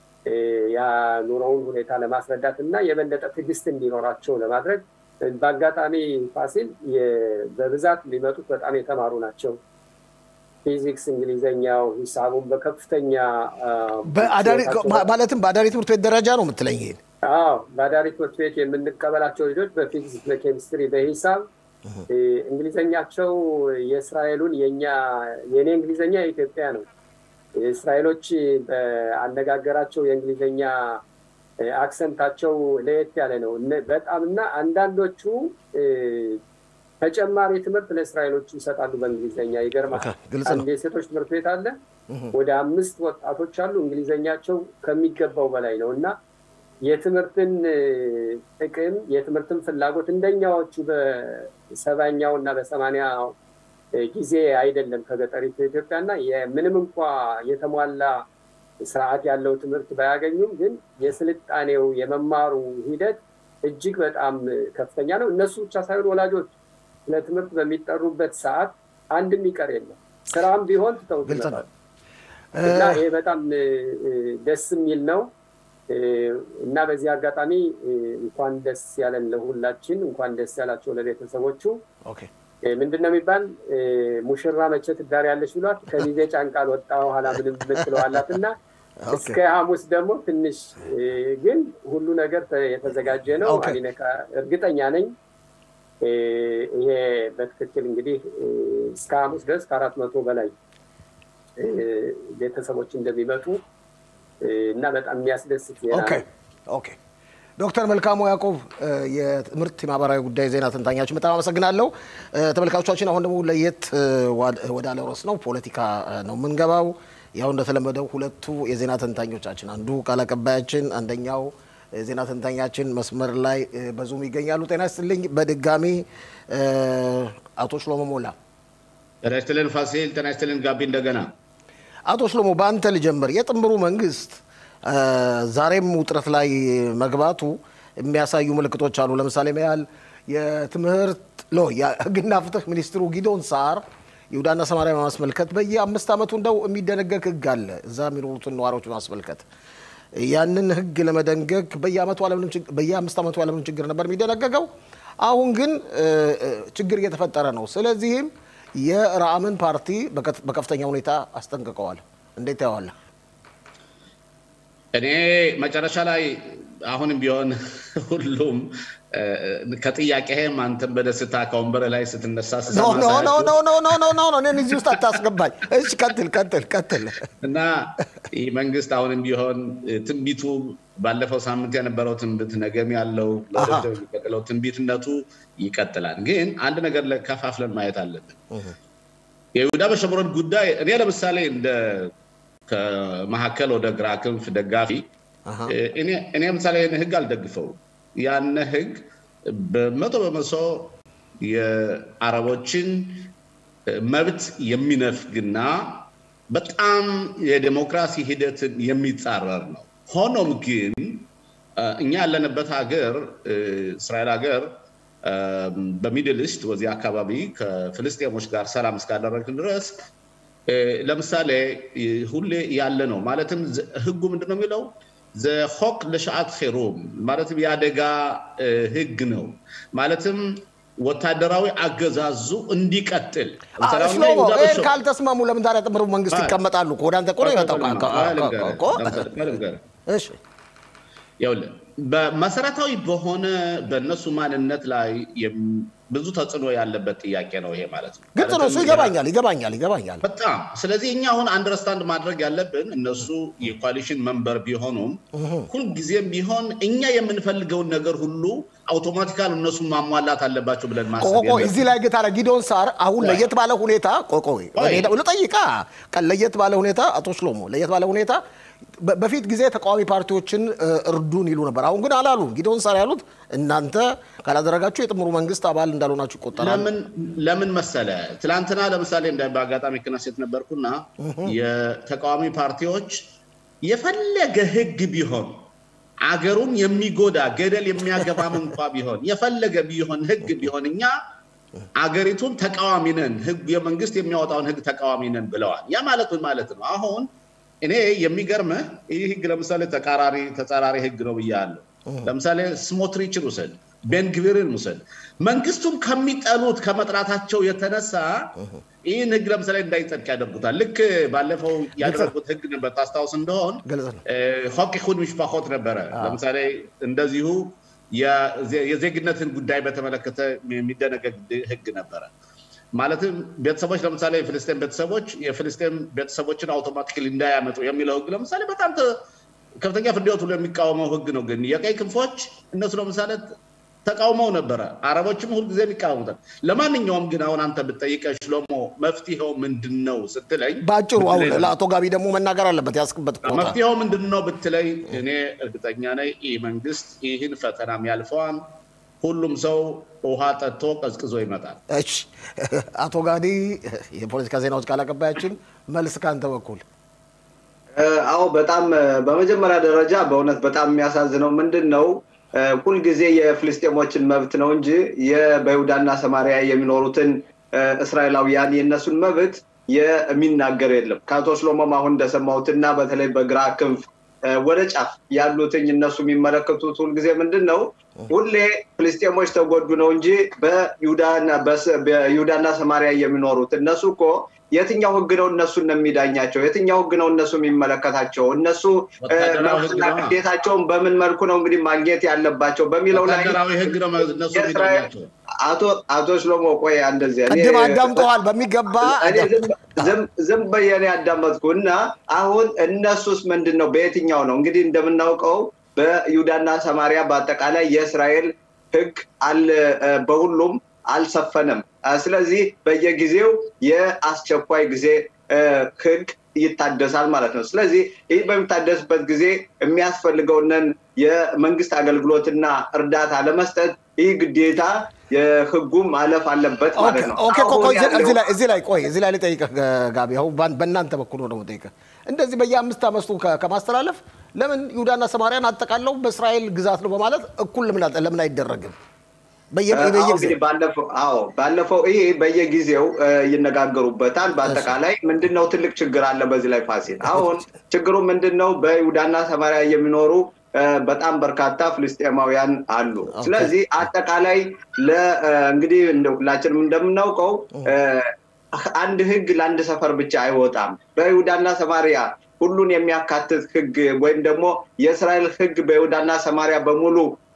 የኑሮውን ሁኔታ ለማስረዳት እና የበለጠ ትዕግስት እንዲኖራቸው ለማድረግ በአጋጣሚ ፋሲል በብዛት የሚመጡት በጣም የተማሩ ናቸው። ፊዚክስ፣ እንግሊዘኛው፣ ሂሳቡን በከፍተኛ ማለትም በአዳሪ ትምህርት ቤት ደረጃ ነው የምትለኝ? ይሄን አዎ፣ በአዳሪ ትምህርት ቤት የምንቀበላቸው ልጆች በፊዚክስ፣ በኬሚስትሪ፣ በሂሳብ እንግሊዘኛቸው የእስራኤሉን የኛ የእኔ እንግሊዘኛ የኢትዮጵያ ነው። እስራኤሎች በአነጋገራቸው የእንግሊዘኛ አክሰንታቸው ለየት ያለ ነው በጣም እና አንዳንዶቹ ተጨማሪ ትምህርት ለእስራኤሎች ይሰጣሉ በእንግሊዝኛ። ይገርማል። አንድ የሴቶች ትምህርት ቤት አለ። ወደ አምስት ወጣቶች አሉ። እንግሊዝኛቸው ከሚገባው በላይ ነው እና የትምህርትን ጥቅም የትምህርትን ፍላጎት እንደኛዎቹ በሰባኛው እና በሰማንያው ጊዜ አይደለም ከገጠሪቱ ኢትዮጵያ እና ምንም እንኳ የተሟላ ስርዓት ያለው ትምህርት ባያገኙም ግን የስልጣኔው የመማሩ ሂደት እጅግ በጣም ከፍተኛ ነው። እነሱ ብቻ ሳይሆን ወላጆች ለትምህርት በሚጠሩበት ሰዓት አንድም ይቀር የለም። ስራም ቢሆን ትተውት እና ይሄ በጣም ደስ የሚል ነው እና በዚህ አጋጣሚ እንኳን ደስ ያለን ለሁላችን፣ እንኳን ደስ ያላቸው ለቤተሰቦቹ። ምንድን ነው የሚባል ሙሽራ መቼ ትዳር ያለች ብሏት ከሚዜ ጫንቃ አልወጣ ኋላ ምንም ምትለዋላት እና እስከ ሐሙስ ደግሞ ትንሽ ግን ሁሉ ነገር የተዘጋጀ ነው። አሊነካ እርግጠኛ ነኝ ይሄ በትክክል እንግዲህ እስከ ሐሙስ ድረስ ከአራት መቶ በላይ ቤተሰቦች እንደሚመጡ እና በጣም የሚያስደስት ዜና ነው። ዶክተር መልካሙ ያዕቆብ የትምህርት የማህበራዊ ጉዳይ ዜና ተንታኛችን በጣም አመሰግናለሁ። ተመልካቾቻችን አሁን ደግሞ ለየት ወዳለ ርዕስ ነው፣ ፖለቲካ ነው የምንገባው። ያው እንደተለመደው ሁለቱ የዜና ተንታኞቻችን አንዱ ቃል አቀባያችን፣ አንደኛው የዜና ተንታኛችን መስመር ላይ በዙም ይገኛሉ። ጤና ይስጥልኝ በድጋሚ አቶ ሽሎሞ ሞላ። ጤና ይስጥልን ፋሲል። ጤና ይስጥልን ጋቢ። እንደገና አቶ ሽሎሞ በአንተ ልጀምር። የጥምሩ መንግስት ዛሬም ውጥረት ላይ መግባቱ የሚያሳዩ ምልክቶች አሉ። ለምሳሌ ያህል የትምህርት ሎ የህግና ፍትህ ሚኒስትሩ ጊዶን ሳር ይሁዳና ሰማሪያ በማስመልከት በየአምስት ዓመቱ እንደው የሚደነገግ ህግ አለ እዛ የሚኖሩትን ነዋሪዎች በማስመልከት ያንን ህግ ለመደንገግ በየአምስት ዓመቱ ያለምንም ችግር ነበር የሚደነገገው። አሁን ግን ችግር እየተፈጠረ ነው። ስለዚህም የረአምን ፓርቲ በከፍተኛ ሁኔታ አስጠንቅቀዋል። እንዴት ታየዋለህ? እኔ መጨረሻ ላይ አሁንም ቢሆን ሁሉም ከጥያቄህም አንተም በደስታ ከወንበር ላይ ስትነሳ እኔን እዚህ ውስጥ አታስገባኝ። እሺ ቀጥል ቀጥል ቀጥል። እና ይህ መንግስት አሁንም ቢሆን ትንቢቱ ባለፈው ሳምንት የነበረው ትንቢት ነገም ያለው የሚቀጥለው ትንቢትነቱ ይቀጥላል። ግን አንድ ነገር ከፋፍለን ማየት አለብን። የይሁዳ በሸምሮን ጉዳይ እኔ ለምሳሌ እንደ ከመካከል ወደ ግራ ክንፍ ደጋፊ እኔ ለምሳሌ ህግ አልደግፈው ያነ ህግ በመቶ በመቶ የአረቦችን መብት የሚነፍግና በጣም የዴሞክራሲ ሂደትን የሚጻረር ነው። ሆኖም ግን እኛ ያለንበት ሀገር እስራኤል ሀገር በሚድል ኢስት ወዚህ አካባቢ ከፍልስጤሞች ጋር ሰላም እስካደረግን ድረስ ለምሳሌ ሁሌ ያለ ነው። ማለትም ህጉ ምንድን ነው የሚለው ዘሆክ ለሸዓት חיሩም ማለትም የአደጋ ህግ ነው። ማለትም ወታደራዊ አገዛዙ እንዲቀጥል ሽሎሞ ይህን ካልተስማሙ ለምን ታዲያ ጥምሩ መንግስት ይቀመጣሉ? ወደ አንተ ቆሎ ይመጣው በመሰረታዊ በሆነ በእነሱ ማንነት ላይ ብዙ ተጽዕኖ ያለበት ጥያቄ ነው ይሄ ማለት ነው። ግልጽ ነው እሱ ይገባኛል ይገባኛል ይገባኛል በጣም ስለዚህ እኛ አሁን አንደርስታንድ ማድረግ ያለብን እነሱ የኮaliሽን መንበር ቢሆኑም ሁልጊዜም ቢሆን እኛ የምንፈልገውን ነገር ሁሉ አውቶማቲካል እነሱ ማሟላት አለባቸው ብለን ማሰብ እዚህ ላይ ግን ታዲያ ጊዶን ሳር አሁን ለየት ባለ ሁኔታ ቆቆ ልጠይቃ ለየት ባለ ሁኔታ አቶ ሽሎሞ ለየት ባለ ሁኔታ በፊት ጊዜ ተቃዋሚ ፓርቲዎችን እርዱን ይሉ ነበር። አሁን ግን አላሉም። ጊዶን ሳር ያሉት እናንተ ካላደረጋችሁ የጥምሩ መንግስት አባል እንዳልሆናችሁ ይቆጠራል። ለምን መሰለ ትላንትና ለምሳሌ እንደ በአጋጣሚ ክነሴት ነበርኩና የተቃዋሚ ፓርቲዎች የፈለገ ህግ ቢሆን አገሩን የሚጎዳ ገደል የሚያገባም እንኳ ቢሆን የፈለገ ቢሆን ህግ ቢሆን እኛ አገሪቱን ተቃዋሚ ነን፣ የመንግስት የሚያወጣውን ህግ ተቃዋሚ ነን ብለዋል። ያ ማለት ምን ማለት ነው? አሁን እኔ የሚገርምህ ይህ ህግ ለምሳሌ ተቃራሪ ተጻራሪ ህግ ነው ብያለሁ። ለምሳሌ ስሞትሪችን ውሰድ። ቤንግቪርን ውሰድ። መንግስቱም ከሚጠሉት ከመጥራታቸው የተነሳ ይህን ህግ ለምሳሌ እንዳይጸድቅ ያደርጉታል። ልክ ባለፈው ያደረጉት ህግ ነበር ታስታውስ እንደሆን ሆቅ ይሁን ሚሽፓኮት ነበረ። ለምሳሌ እንደዚሁ የዜግነትን ጉዳይ በተመለከተ የሚደነገግ ህግ ነበረ። ማለትም ቤተሰቦች ለምሳሌ የፍልስጤን ቤተሰቦች የፍልስጤን ቤተሰቦችን አውቶማቲክሊ እንዳያመጡ የሚለው ህግ ለምሳሌ በጣም ከፍተኛ ፍርድ ቤት ሁሉ የሚቃወመው ህግ ነው። ግን የቀይ ክንፎች እነሱ ለምሳሌ ተቃውመው ነበረ። አረቦችም ሁልጊዜ የሚቃወሙታል። ለማንኛውም ግን አሁን አንተ ብጠይቀ ሽሎሞ መፍትሄው ምንድን ነው ስትለኝ፣ በአጭሩ አሁን ለአቶ ጋቢ ደግሞ መናገር አለበት ያስክበት መፍትሄው ምንድን ነው ብትለኝ፣ እኔ እርግጠኛ ነኝ ይህ መንግስት ይህን ፈተናም ያልፈዋል። ሁሉም ሰው ውሃ ጠጥቶ ቀዝቅዞ ይመጣል። እሺ፣ አቶ ጋዲ የፖለቲካ ዜናዎች ቃል አቀባያችን፣ መልስ ከአንተ በኩል። አዎ፣ በጣም በመጀመሪያ ደረጃ በእውነት በጣም የሚያሳዝነው ምንድን ነው ሁልጊዜ የፍልስጤሞችን መብት ነው እንጂ በይሁዳና ሰማሪያ የሚኖሩትን እስራኤላውያን የእነሱን መብት የሚናገር የለም። ከአቶ ሽሎሞም አሁን እንደሰማሁትና በተለይ በግራ ክንፍ ወደ ጫፍ ያሉትኝ እነሱ የሚመለከቱት ሁልጊዜ ምንድን ነው ሁሌ ፍልስጤሞች ተጎዱ ነው እንጂ በይሁዳና ሰማሪያ የሚኖሩት እነሱ እኮ የትኛው ህግ ነው እነሱን ነው የሚዳኛቸው? የትኛው ህግ ነው እነሱ የሚመለከታቸው? እነሱ መብትና ግዴታቸውን በምን መልኩ ነው እንግዲህ ማግኘት ያለባቸው በሚለው ላይ አቶ ሽሎሞ ቆይ እንደዚህ ቅድም አዳምጠዋል በሚገባ ዝም በየኔ ያዳመጥኩ እና አሁን እነሱስ ምንድን ነው በየትኛው ነው እንግዲህ እንደምናውቀው በይሁዳና ሰማሪያ በአጠቃላይ የእስራኤል ህግ አለ በሁሉም አልሰፈነም። ስለዚህ በየጊዜው የአስቸኳይ ጊዜ ህግ ይታደሳል ማለት ነው። ስለዚህ ይህ በሚታደስበት ጊዜ የሚያስፈልገውንን የመንግስት አገልግሎትና እርዳታ ለመስጠት ይህ ግዴታ የህጉ ማለፍ አለበት ማለት ነው። እዚህ ላይ ቆይ፣ እዚህ ላይ ልጠይቅህ ጋቢ፣ አሁን በእናንተ በኩል ነው ጠይቅህ። እንደዚህ በየአምስት ዓመቱ ከማስተላለፍ ለምን ይሁዳና ሰማርያን አጠቃለው በእስራኤል ግዛት ነው በማለት እኩል ለምን አይደረግም? ባለፈው ይሄ በየጊዜው ይነጋገሩበታል። በአጠቃላይ ምንድነው ትልቅ ችግር አለ በዚህ ላይ ፋሲል። አሁን ችግሩ ምንድን ነው? በይሁዳና ሰማሪያ የሚኖሩ በጣም በርካታ ፍልስጤማውያን አሉ። ስለዚህ አጠቃላይ እንግዲህ ሁላችንም እንደምናውቀው አንድ ህግ ለአንድ ሰፈር ብቻ አይወጣም። በይሁዳና ሰማሪያ ሁሉን የሚያካትት ህግ ወይም ደግሞ የእስራኤል ህግ በይሁዳና ሰማሪያ በሙሉ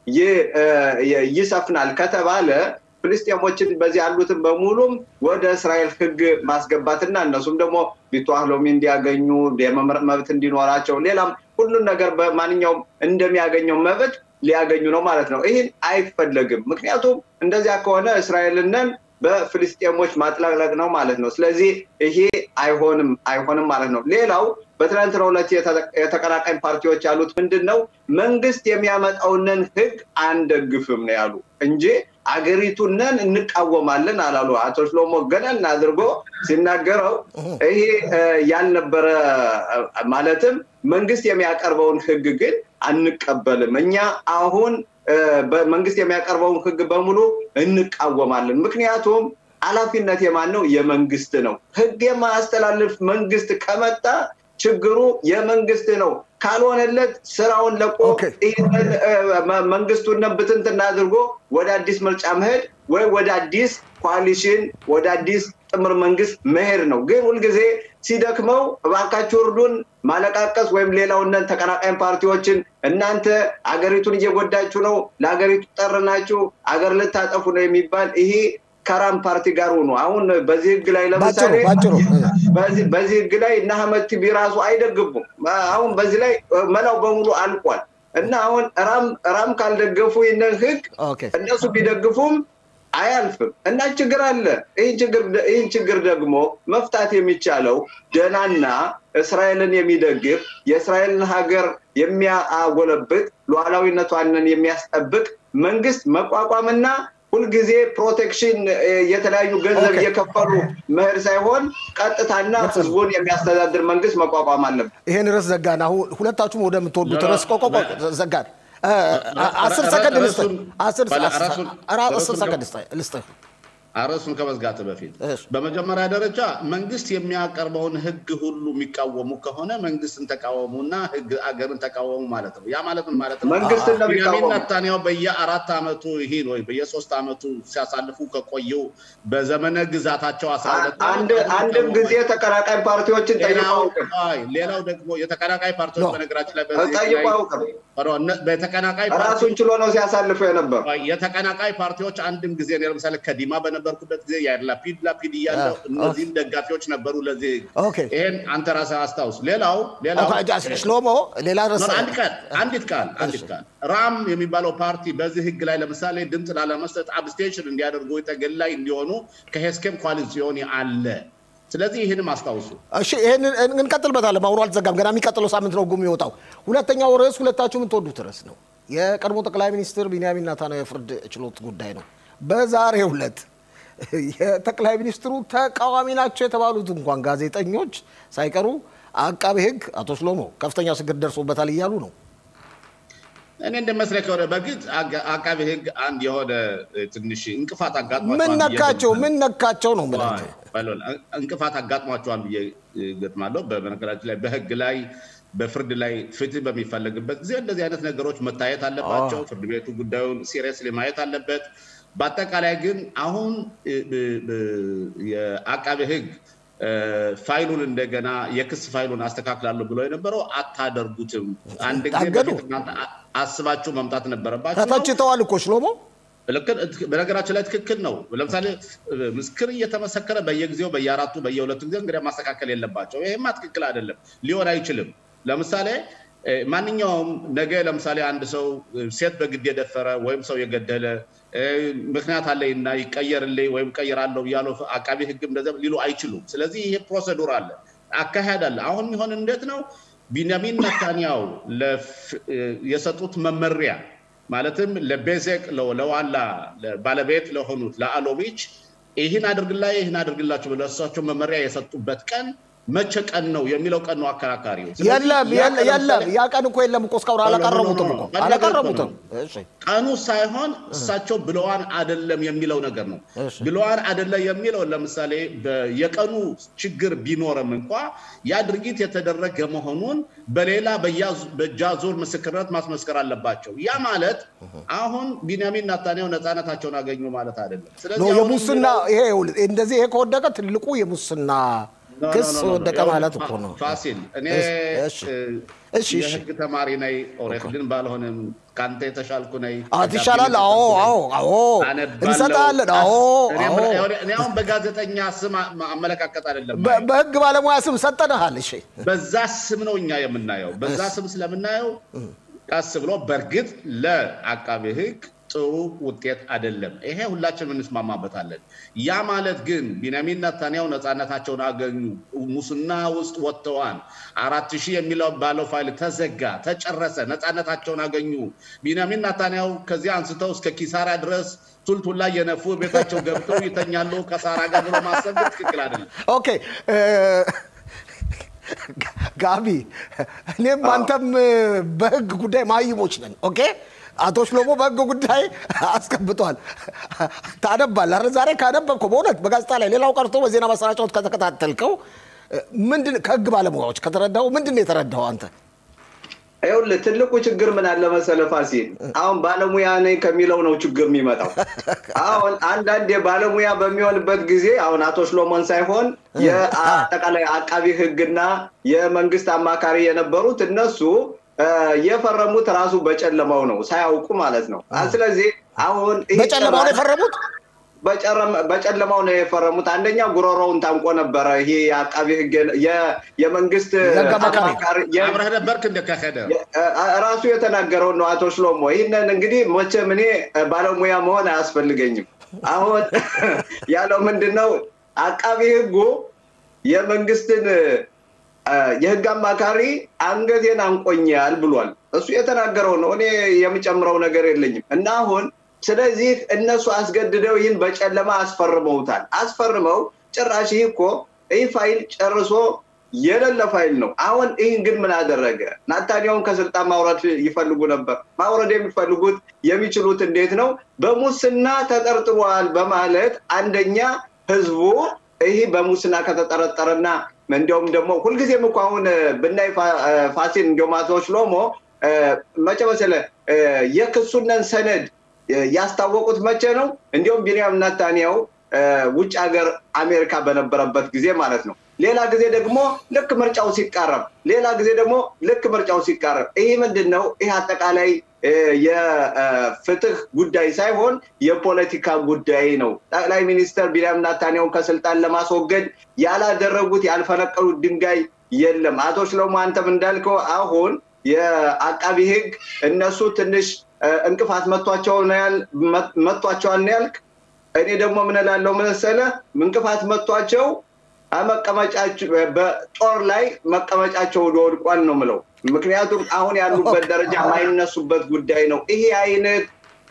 ይሰፍናል ከተባለ ፍልስጤሞችን በዚህ ያሉትን በሙሉም ወደ እስራኤል ህግ ማስገባትና እነሱም ደግሞ ቢቷህሎሚ እንዲያገኙ የመምረጥ መብት እንዲኖራቸው ሌላም ሁሉን ነገር በማንኛውም እንደሚያገኘው መብት ሊያገኙ ነው ማለት ነው። ይህን አይፈለግም። ምክንያቱም እንደዚያ ከሆነ እስራኤልንን በፍልስጤሞች ማጥለቅለቅ ነው ማለት ነው። ስለዚህ ይሄ አይሆንም አይሆንም ማለት ነው። ሌላው በትናንትናው ዕለት የተቀናቃኝ ፓርቲዎች ያሉት ምንድን ነው? መንግስት የሚያመጣውንን ህግ አንደግፍም ነው ያሉ እንጂ አገሪቱንን እንቃወማለን አላሉ። አቶ ሽሎሞ ገነን አድርጎ ሲናገረው ይሄ ያልነበረ ማለትም መንግስት የሚያቀርበውን ህግ ግን አንቀበልም እኛ አሁን መንግስት የሚያቀርበውን ህግ በሙሉ እንቃወማለን። ምክንያቱም ኃላፊነት የማን ነው? የመንግስት ነው። ህግ የማያስተላልፍ መንግስት ከመጣ ችግሩ የመንግስት ነው። ካልሆነለት ስራውን ለቆ ይህንን መንግስቱን ብትንትና አድርጎ ወደ አዲስ ምርጫ መሄድ ወይ ወደ አዲስ ኮaliሽን ወደ አዲስ ጥምር መንግስት መሄድ ነው። ግን ሁልጊዜ ሲደክመው እባካችሁ እርዱን ማለቃቀስ ወይም ሌላውንን ተቀናቃኝ ፓርቲዎችን እናንተ አገሪቱን እየጎዳችሁ ነው፣ ለሀገሪቱ ጠር ናችሁ፣ አገር ልታጠፉ ነው የሚባል ይሄ ከራም ፓርቲ ጋር ሆኖ አሁን በዚህ ህግ ላይ ለምሳሌ በዚህ ህግ ላይ እነ አህመድ ቲቢ ራሱ አይደግፉም። አሁን በዚህ ላይ መላው በሙሉ አልቋል እና አሁን ራም ካልደገፉ ይህንን ህግ እነሱ ቢደግፉም አያልፍም እና ችግር አለ። ይህን ችግር ደግሞ መፍታት የሚቻለው ደህናና እስራኤልን የሚደግፍ የእስራኤልን ሀገር የሚያጎለብት ሉዓላዊነቷንን የሚያስጠብቅ መንግስት መቋቋምና ሁልጊዜ ፕሮቴክሽን የተለያዩ ገንዘብ እየከፈሉ መሄድ ሳይሆን ቀጥታና ህዝቡን የሚያስተዳድር መንግስት መቋቋም አለበት። ይሄን ርዕስ ዘጋን። አሁን ሁለታችሁም ወደምትወዱት ርዕስ ቆቆ ዘጋን። አስር ሰከንድ ልስጥህ። አስር ሰከንድ ልስጥህ። አርዕስቱን ከመዝጋት በፊት እሺ። በመጀመሪያ ደረጃ መንግስት የሚያቀርበውን ህግ ሁሉ የሚቃወሙ ከሆነ መንግስትን ተቃወሙና ህግ አገርን ተቃወሙ ማለት ነው። ያ ማለት ምን ማለት ነው? መንግስትን ነው ቢንያሚን የሚቃወሙ። ኔታንያሁ በየአራት ዓመቱ ይሄን ወይ በየሶስት ዓመቱ ሲያሳልፉ ከቆየው በዘመነ ግዛታቸው አስራ ሁለት አንድ አንድም ጊዜ ተቀናቃኝ ፓርቲዎችን ጠይቀው ሌላው አያውቅም። አይ፣ ሌላው ደግሞ የተቀናቃይ ፓርቲዎች ኖ። በነገራችን ላይ በዚህ ጠይቀው ላይ- አያውቅም። ኧረ፣ እነ- በተቀናቃይ ራሱን ፓርቲዎች ችሎ ነው ሲያሳልፉ የነበሩ። የተቀናቃይ ፓርቲዎች አንድም ጊዜ እኔ ለምሳሌ ከዲማ በነበርኩበት ጊዜ ያር ላፒድ ላፒድ እያለው አ- እነዚህም ደጋፊዎች ነበሩ። ለዚህ ኦኬ። ይሄን አንተ ራስህ አስታውስ። ሌላው ሌላው ሽሎሞ ሌላ ኖ፣ ረሳ አንድ ቃል አንዲት ቃል አንዲት ቃል ራም የሚባለው ፓርቲ በዚህ ህግ ላይ ለምሳሌ ድምፅ ላለመስጠት አብስቴንሽን እንዲያደርጉ ተገላይ እንዲሆኑ ከሄስኬም ኮaliሲዮን አለ። ስለዚህ ይህንም አስታውሱ። እሺ ይሄንን እንቀጥልበታለን። ማውሮ አልዘጋም። ገና የሚቀጥለው ሳምንት ነው ጉም የሚወጣው። ሁለተኛው ርዕስ ሁለታችሁ የምትወዱት ርዕስ ነው። የቀድሞ ጠቅላይ ሚኒስትር ቢንያሚን ኔታንያሁ የፍርድ ችሎት ጉዳይ ነው። በዛሬው ዕለት የጠቅላይ ሚኒስትሩ ተቃዋሚ ናቸው የተባሉት እንኳን ጋዜጠኞች ሳይቀሩ አቃቤ ሕግ አቶ ሽሎሞ ከፍተኛ ችግር ደርሶበታል እያሉ ነው። እኔ እንደመስለኝ ከሆነ በግድ አጋ- አቃቤ ህግ አንድ የሆነ እ፣ ትንሽ እንቅፋት አጋጥሟቸዋል ምን ብዬ ነካቸው? ገምታለሁ። ምን ነካቸው ነው የምላቸው። በሎን እንቅፋት አጋጥሟቸዋል ብዬ ገጥማለሁ። በነገራችን ላይ በህግ ላይ በፍርድ ላይ ፍትህ በሚፈለግበት ጊዜ እንደዚህ አይነት ነገሮች መታየት አለባቸው። ፍርድ ቤቱ ጉዳዩን ሲሪየስሊ ማየት አለበት። በአጠቃላይ ግን አሁን እ፣ ብ- ብ- የአቃቤ ህግ እ፣ ፋይሉን እንደገና የክስ ፋይሉን አስተካክላለሁ ብሎ የነበረው አታደርጉትም። አንድ ጊዜ ታገዱ። በፊት እናንተ አ- አስባችሁ መምጣት ነበረባችሁ ነው። ተተችተዋል እኮ ሽሎሞ። ልክ በነገራችን ላይ ትክክል ነው። ለምሳሌ ምስክር እየተመሰከረ በየጊዜው በየአራቱ በየሁለቱ ጊዜ እንግዲህ ማስተካከል የለባቸው። ይሄማ ትክክል አይደለም፣ ሊሆን አይችልም። ለምሳሌ እ፣ ማንኛውም ነገ ለምሳሌ አንድ ሰው እ፣ ሴት በግድ የደፈረ ወይም ሰው የገደለ እ፣ ምክንያት አለኝ እና ይቀየርልኝ ወይም ቀይራለሁ እያሉ አቃቢ ህግም እንደዚያ ሊሉ አይችሉም። ስለዚህ ይሄ ፕሮሰዱር አለ፣ አካሄድ አለ። አሁን የሚሆን እንዴት ነው? ቢንያሚን ነታንያው ለፍ- እ፣ የሰጡት መመሪያ ማለትም ለቤዜቅ ለ- ለዋላ ባለቤት ለሆኑት ለአሎቪች ይህን አድርግላ ይህን አድርግላቸው ብለው እሳቸው መመሪያ የሰጡበት ቀን መቼ ቀን ነው የሚለው ቀን ነው አከራካሪው። ስለዚህ የለም ያ የለ- ቀን የለም ለምሳሌ ያ ቀን እኮ የለም እኮ እስካሁን አላቀረቡትም እኮ ቀን አላቀረቡትም። እሺ ቀኑ ሳይሆን እሳቸው ብለዋን አደለም የሚለው ነገር ነው። እሺ። ብለዋን አደለ የሚለው ለምሳሌ በ- የቀኑ ችግር ቢኖርም እንኳ ያ ድርጊት የተደረገ መሆኑን በሌላ በያ- በጃዙር ምስክርነት ማስመስከር አለባቸው። ያ ማለት አሁን ቢንያሚን ናታንያሁ ነፃነታቸውን አገኙ ማለት አይደለም። ኖ ስለዚህ አሁን የሙስና የሚለው- ይሄ ይኸውልህ፣ እንደዚህ ይሄ ከወደቀ ትልቁ የሙስና ኖ፣ ኖ፣ ክስ ኖ፣ ኖ፣ ኖ። ወደቀ ያው ማለት እኮ ነው። ፋሲል እኔ እሺ፣ እ፣ እሺ፣ እሺ። የህግ ተማሪ ነኝ። ኦሬክልን ባልሆንም ከአንተ የተሻልኩ ነኝ። አዎ ትሻላለህ። አዎ አዎ አዎ አነባለሁ። እንሰጣለን። አዎ እኔ አዎ ምን- እኔ አሁን በጋዜጠኛ ስም አ- አመለካከት አይደለም በ- በህግ ባለሙያ ስም ሰጠንሃል። እሺ በዛ ስም ነው እኛ የምናየው። በዛ ስም ስለምናየው ቀስ ብሎ በእርግጥ ለአቃቤ ህግ ጥሩ ውጤት አይደለም። ይሄ ሁላችን እንስማማበታለን። ያ ማለት ግን ቢንያሚን ነታንያሁ ነፃነታቸውን አገኙ፣ ሙስና ውስጥ ወጥተዋል፣ አራት ሺህ የሚለው ባለው ፋይል ተዘጋ፣ ተጨረሰ፣ ነፃነታቸውን አገኙ። ቢንያሚን ነታንያሁ ከዚህ አንስተው እስከ ኪሳራ ድረስ ቱልቱላ የነፉ ቤታቸው ገብተው ይተኛሉ ከሳራ ጋር ብሎ ማሰብ ግን ትክክል አይደለም። ኦኬ እ፣ ጋቢ እኔም አንተም በህግ ጉዳይ ማይሞች ነን። ኦኬ አቶ ሽሎሞ በህግ ጉዳይ አስቀምጧል። ታነባለህ አይደል? ዛሬ ካነበብከው በእውነት በጋዜጣ ላይ ሌላው ቀርቶ በዜና ማሰራጫዎች ከተከታተልከው እ፣ ምንድን ከህግ ባለሙያዎች ከተረዳው ምንድን ነው የተረዳው አንተ? ይኸውልህ ትልቁ ችግር ምን አለ መሰለህ ፋሲል፣ አሁን ባለሙያ ነኝ ከሚለው ነው ችግር የሚመጣው። አሁን አንዳንድ የባለሙያ በሚሆንበት ጊዜ አሁን አቶ ሽሎሞን ሳይሆን የአጠቃላይ አቃቢ ህግና የመንግስት አማካሪ የነበሩት እነሱ እ፣ የፈረሙት ራሱ በጨለማው ነው ሳያውቁ ማለት ነው። ስለዚህ አሁን ይህ በጨለማው ነው የፈረሙት? በጨረም- በጨለማው ነው የፈረሙት። አንደኛ ጉሮሮውን ታንቆ ነበረ። ይሄ የአቃቢ ህግ የ- የመንግስት የህግ አማካሪ። አማካሪ የ- አብረህ ነበርክ እንደ ከሄደ ራሱ የተናገረውን ነው አቶ ሽሎሞ። ይህንን እንግዲህ መቼም እኔ ባለሙያ መሆን አያስፈልገኝም። አሁን ያለው ምንድን ነው? አቃቢ ህጉ የመንግስትን እ፣ የህግ አማካሪ አንገቴን አንቆኛል ብሏል። እሱ የተናገረው ነው። እኔ የምጨምረው ነገር የለኝም እና አሁን ስለዚህ እነሱ አስገድደው ይህን በጨለማ አስፈርመውታል። አስፈርመው ጭራሽ ይህ እኮ ይህ ፋይል ጨርሶ የሌለ ፋይል ነው። አሁን ይህን ግን ምን አደረገ? ናታንያውን ከስልጣን ማውረድ ይፈልጉ ነበር። ማውረድ የሚፈልጉት የሚችሉት እንዴት ነው? በሙስና ተጠርጥሯል በማለት አንደኛ ህዝቡ ይህ በሙስና ከተጠረጠረና እንዲያውም ደግሞ ሁልጊዜም እኮ አሁን ብናይ ፋሲል እንዲያውም አቶ ሽሎሞ መቼ መሰለህ የክሱነን ሰነድ ያስታወቁት መቼ ነው? እንዲሁም ቢንያም ናታንያው ውጭ ሀገር አሜሪካ በነበረበት ጊዜ ማለት ነው። ሌላ ጊዜ ደግሞ ልክ ምርጫው ሲቃረብ፣ ሌላ ጊዜ ደግሞ ልክ ምርጫው ሲቃረብ። ይህ ምንድን ነው? ይህ አጠቃላይ የፍትህ ጉዳይ ሳይሆን የፖለቲካ ጉዳይ ነው። ጠቅላይ ሚኒስትር ቢንያም ናታንያውን ከስልጣን ለማስወገድ ያላደረጉት ያልፈነቀሉት ድንጋይ የለም። አቶ ሽሎሞ አንተም እንዳልከው አሁን የአቃቢ ህግ እነሱ ትንሽ እንቅፋት መቷቸዋል ነው ያልክ። እኔ ደግሞ ምን እላለሁ መሰለህ እንቅፋት መቷቸው መቀመጫቸው በጦር ላይ መቀመጫቸው ወድቋል ነው ምለው። ምክንያቱም አሁን ያሉበት ደረጃ የማይነሱበት ጉዳይ ነው። ይሄ አይነት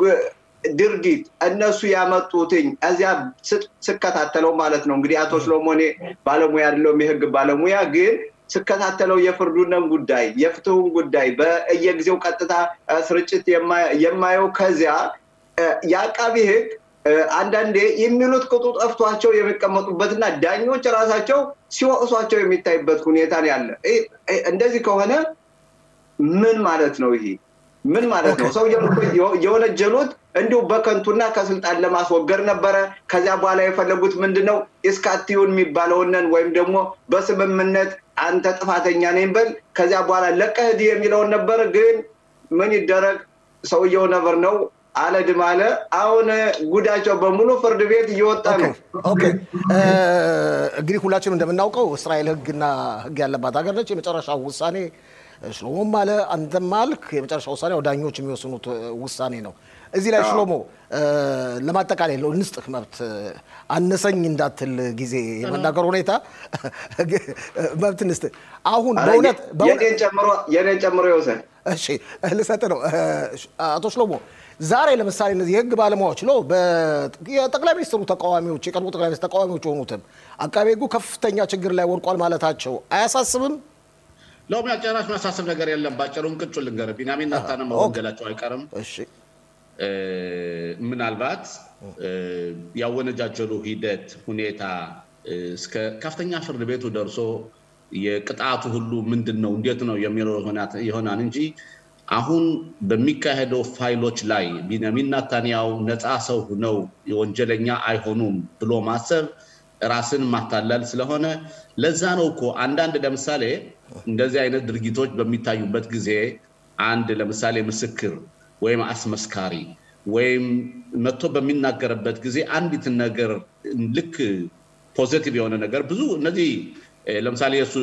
ድርጊት እነሱ ያመጡትኝ እዚያ ስከታተለው ማለት ነው እንግዲህ አቶ ሽሎሞኔ ባለሙያ አይደለሁም የህግ ባለሙያ ግን ስከታተለው የፍርዱንም ጉዳይ የፍትሁን ጉዳይ በየጊዜው ቀጥታ ስርጭት የማየው ከዚያ የአቃቢ ህግ አንዳንዴ የሚሉት ቅጡ ጠፍቷቸው የሚቀመጡበትና ዳኞች ራሳቸው ሲወቅሷቸው የሚታይበት ሁኔታ ያለ። እንደዚህ ከሆነ ምን ማለት ነው? ይሄ ምን ማለት ነው? ሰው የወነጀሉት እንዲሁ በከንቱና ከስልጣን ለማስወገድ ነበረ። ከዚያ በኋላ የፈለጉት ምንድን ነው? እስካትዩን የሚባለውንን ወይም ደግሞ በስምምነት አንተ ጥፋተኛ ነኝ በል ከዚያ በኋላ ለቀህድ የሚለውን ነበር። ግን ምን ይደረግ ሰውየው ነበር ነው አለድም አለ። አሁን ጉዳቸው በሙሉ ፍርድ ቤት እየወጣ ነው። እንግዲህ ሁላችንም እንደምናውቀው እስራኤል ህግና ህግ ያለባት ሀገር ነች። የመጨረሻው ውሳኔ ሽሎሞም አለ አንተም አልክ፣ የመጨረሻ ውሳኔ ዳኞች የሚወስኑት ውሳኔ ነው። እዚህ ላይ ሽሎሞ ለማጠቃለያ ለው እንስጥህ መብት አነሰኝ እንዳትል ጊዜ የመናገር ሁኔታ መብት እንስጥህ። አሁን በእውነት የኔን ጨምሮ ይወሰድ። እሺ ልሰጥ ነው አቶ ሽሎሞ ዛሬ ለምሳሌ እነዚህ የህግ ባለሙያዎች ነው የጠቅላይ ሚኒስትሩ ተቃዋሚዎች የቀድሞ ጠቅላይ ሚኒስትር ተቃዋሚዎች የሆኑትም አቃቤ ህጉ ከፍተኛ ችግር ላይ ወድቋል ማለታቸው አያሳስብም? ለውም ያጨራሽ ማሳሰብ ነገር የለም። ባጭሩ እንቅጩ ልንገርህ፣ ቢንያሚን ናታንን መወንጀላቸው አይቀርም። እሺ ምናልባት ያወነጃጀሉ ሂደት ሁኔታ እስከ ከፍተኛ ፍርድ ቤቱ ደርሶ የቅጣቱ ሁሉ ምንድን ነው እንዴት ነው የሚለው ይሆናል እንጂ አሁን በሚካሄደው ፋይሎች ላይ ቢንያሚን ናታንያው ነፃ ሰው ነው የወንጀለኛ አይሆኑም ብሎ ማሰብ ራስን ማታለል ስለሆነ ለዛ ነው እኮ አንዳንድ ለምሳሌ እንደዚህ አይነት ድርጊቶች በሚታዩበት ጊዜ አንድ ለምሳሌ ምስክር ወይም አስመስካሪ ወይም መጥቶ በሚናገርበት ጊዜ አንዲትን ነገር ልክ ፖዘቲቭ የሆነ ነገር ብዙ እነዚህ ለምሳሌ የእሱ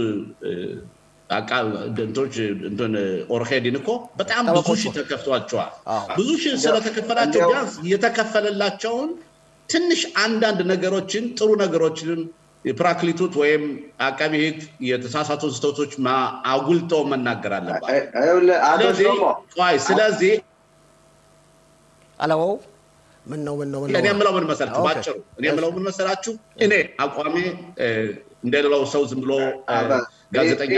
ኦርሄዲን እኮ በጣም ብዙ ሺህ ተከፍቷቸዋል። ብዙ ሺህ ስለተከፈላቸው ቢያንስ የተከፈለላቸውን ትንሽ አንዳንድ ነገሮችን ጥሩ ነገሮችን የፕራክሊቱት ወይም አቃቢ ህግ የተሳሳቱ ስህተቶች አጉልተው መናገር አለባቸው። ስለዚህ አለማው ምን ነው ምን ነው እኔ የምለው ምን መሰላችሁ፣ ባጭሩ እኔ የምለው ምን መሰላችሁ፣ እኔ አቋሜ እንደሌላው ሰው ዝም ብሎ ጋዜጠኛ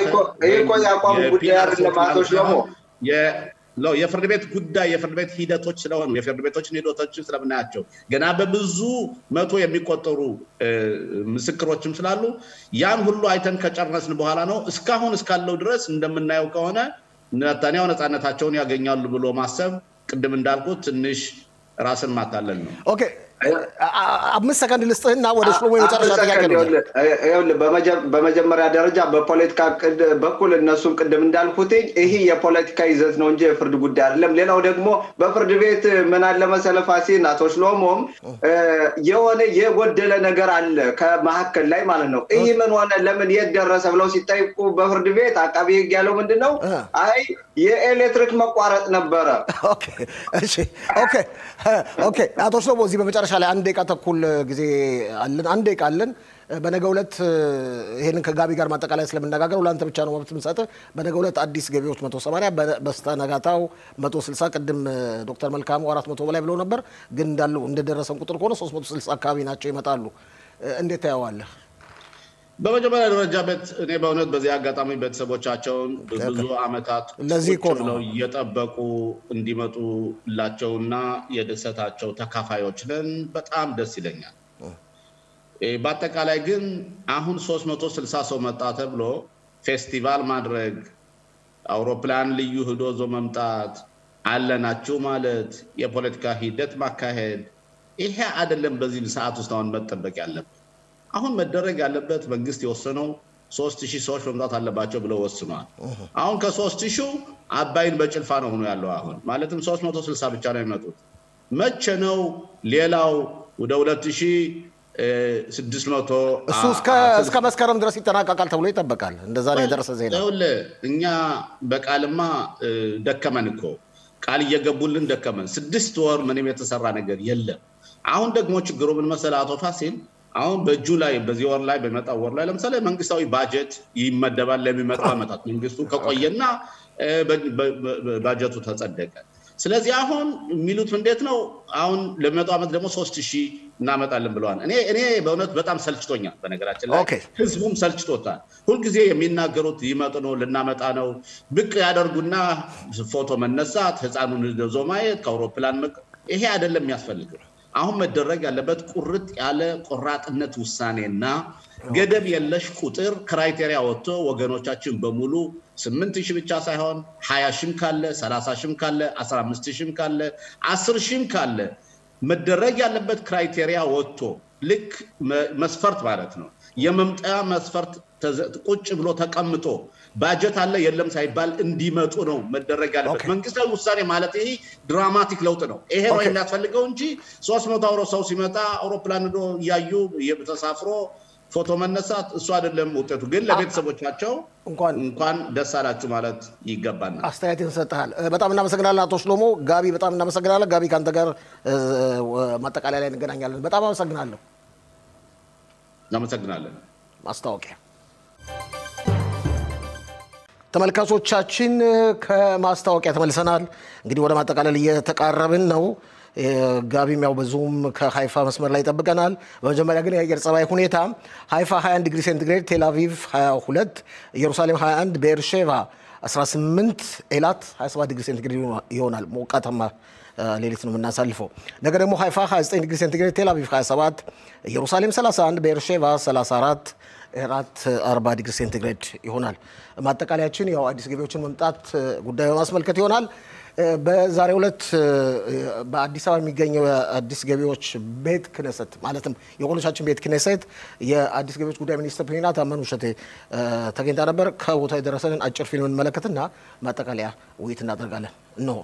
የፍርድ ቤት ጉዳይ የፍርድ ቤት ሂደቶች ስለሆኑ የፍርድ ቤቶችን ሂደቶችን ስለምናያቸው ገና በብዙ መቶ የሚቆጠሩ ምስክሮችም ስላሉ ያን ሁሉ አይተን ከጨረስን በኋላ ነው እስካሁን እስካለው ድረስ እንደምናየው ከሆነ ነታንያው ነፃነታቸውን ያገኛሉ ብሎ ማሰብ ቅድም እንዳልኩት ትንሽ ራስን ማታለል ነው። ኦኬ አምስት ሰከንድ ልስጥህና ወደ ሽሎሞ የመጨረሻ ጥያቄ ነው። በመጀመሪያ ደረጃ በፖለቲካ በኩል እነሱም ቅድም እንዳልኩት ይህ የፖለቲካ ይዘት ነው እንጂ የፍርድ ጉዳይ አይደለም። ሌላው ደግሞ በፍርድ ቤት ምን አለ መሰለህ ፋሲል፣ አቶ ሽሎሞም የሆነ የጎደለ ነገር አለ ከመካከል ላይ ማለት ነው። ይህ ምን ሆነ ለምን የት ደረሰ ብለው ሲጠይቁ በፍርድ ቤት አቃቢ ህግ ያለው ምንድን ነው? አይ የኤሌክትሪክ መቋረጥ ነበረ። ኦኬ አቶ ሽሎሞ እዚህ በመጨረሻ ላይ አንድ ደቂቃ ተኩል ጊዜ አለን። አንድ ደቂቃ አለን። በነገ ዕለት ይሄንን ከጋቢ ጋር ማጠቃላይ ስለምነጋገር ለአንተ ብቻ ነው መብት የምሰጥህ። በነገ ዕለት አዲስ ገቢዎች መቶ ሰማንያ በስተነጋታው መቶ ስልሳ ቅድም ዶክተር መልካሙ አራት መቶ በላይ ብለው ነበር፣ ግን እንዳለው እንደደረሰን ቁጥር ከሆነ ሶስት መቶ ስልሳ አካባቢ ናቸው ይመጣሉ። እንዴት ታየዋለህ? በመጀመሪያ ደረጃ ቤት እኔ በእውነት በዚህ አጋጣሚ ቤተሰቦቻቸውን ብዙ ዓመታት ለዚህ እኮ ቁጭ ነው። ብለው እየጠበቁ እንዲመጡላቸውና የደሰታቸው ተካፋዮች ነን። በጣም ደስ ይለኛል። እ፣ በአጠቃላይ ግን አሁን 360 ሰው መጣ ተብሎ ፌስቲቫል ማድረግ አውሮፕላን ልዩ ህዶ ዞ መምጣት አለናችሁ ማለት የፖለቲካ ሂደት ማካሄድ ይሄ አይደለም። በዚህ ሰዓት ውስጥ አሁን መጠበቅ ያለበት አሁን መደረግ ያለበት መንግስት የወሰነው ሶስት ሺህ ሰዎች መምጣት አለባቸው ብለው ወስኗል። አሁን ከሶስት ሺው አባይን በጭልፋ ነው ሆኖ ያለው አሁን ማለትም ሶስት መቶ ስልሳ ብቻ ነው የሚመጡት። መቼ ነው ሌላው ወደ ሁለት ሺህ ስድስት መቶ እሱ እስከ እስከ መስከረም ድረስ ይጠናቀቃል ተብሎ ይጠበቃል። እንደዛ ነው የደረሰ ዜና። ይኸውልህ እኛ በቃልማ እ፣ ደከመን እኮ ቃል እየገቡልን ደከመን። ስድስት ወር ምንም የተሰራ ነገር የለም። አሁን ደግሞ ችግሩ ምን መሰለህ አቶ ፋሲል፣ አሁን በእጁ ላይ በዚህ ወር ላይ በመጣው ወር ላይ ለምሳሌ መንግስታዊ ባጀት ይመደባል ለሚመጡ ዓመታት መንግስቱ ከቆየና እ፣ በ- በ- በ- ባጀቱ ተጸደቀ። ስለዚህ አሁን የሚሉት እንዴት ነው? አሁን ለሚመጣው ዓመት ደግሞ ሶስት ሺህ እናመጣለን ብለዋል። እኔ እኔ በእውነት በጣም ሰልችቶኛል። በነገራችን ላይ ኦኬ። ህዝቡም ሰልችቶታል። ሁልጊዜ የሚናገሩት ይመጡ ነው ልናመጣ ነው ብቅ ያደርጉና ፎቶ መነሳት፣ ህፃኑን ይዞ ማየት፣ ከአውሮፕላን መቅ ይሄ አይደለም የሚያስፈልገው። አሁን መደረግ ያለበት ቁርጥ ያለ ቆራጥነት ውሳኔና ገደብ የለሽ ቁጥር ክራይቴሪያ ወጥቶ ወገኖቻችን በሙሉ ስምንት ሺህ ብቻ ሳይሆን ሀያ ሺህም ካለ ሰላሳ ሺህም ካለ አስራ አምስት ሺህም ካለ አስር ሺህም ካለ መደረግ ያለበት ክራይቴሪያ ወጥቶ ልክ መ- መስፈርት ማለት ነው የመምጠያ መስፈርት ተዘ- ቁጭ ብሎ ተቀምጦ ባጀት አለ የለም ሳይባል እንዲመጡ ነው መደረግ ያለበት። ኦኬ። መንግስታዊ ውሳኔ ማለት ይሄ ድራማቲክ ለውጥ ነው። ይሄ ነው ኦኬ። የሚያስፈልገው እንጂ ሶስት መቶ አውሮ ሰው ሲመጣ አውሮፕላን ሄዶ እያዩ ተሳፍሮ ፎቶ መነሳት እሱ አይደለም ውጤቱ። ግን ለቤተሰቦቻቸው እንኳን እንኳን ደስ አላችሁ ማለት ይገባናል። አስተያየትን ሰጥሃል። በጣም እናመሰግናለን አቶ ሽሎሞ። ጋቢ በጣም እናመሰግናለን። ጋቢ ከአንተ ጋር እ፣ ማጠቃለያ ላይ እንገናኛለን። በጣም አመሰግናለሁ። እናመሰግናለን። ማስታወቂያ ተመልካቾቻችን ከማስታወቂያ ተመልሰናል። እንግዲህ ወደ ማጠቃለል እየተቃረብን ነው። እ፣ ጋቢም ያው በዙም ከሀይፋ መስመር ላይ ይጠብቀናል። በመጀመሪያ ግን የአየር ጸባይ ሁኔታ ሀይፋ 21 ዲግሪ ሴንቲግሬድ፣ ቴል አቪቭ 22፣ ኢየሩሳሌም 21፣ ቤርሼቫ 18፣ ኤላት 27 ዲግሪ ሴንቲግሬድ ይሆናል። ሞቃታማ እ፣ ሌሊት ነው የምናሳልፈው። ነገ ደግሞ ሀይፋ 29 ዲግሪ ሴንቲግሬድ፣ ቴል አቪቭ 27፣ ኢየሩሳሌም 31፣ ቤርሼቫ 34 ኤራት 40 ዲግሪ ሴንቲግሬድ ይሆናል። ማጠቃለያችን ያው አዲስ ገቢዎችን መምጣት እ፣ ጉዳይ በማስመልከት ይሆናል። እ፣ በዛሬው ዕለት እ፣ በአዲስ አበባ የሚገኘው የአዲስ ገቢዎች ቤት ክነሰት ማለትም የኮሎቻችን ቤት ክነሰት የአዲስ ገቢዎች ጉዳይ ሚኒስትር ፕሊና ታመኑ እሸቴ እ፣ ተገኝታ ነበር። ከቦታ የደረሰንን አጭር ፊልም እንመለከትና ማጠቃለያ ውይይት እናደርጋለን። እነሆ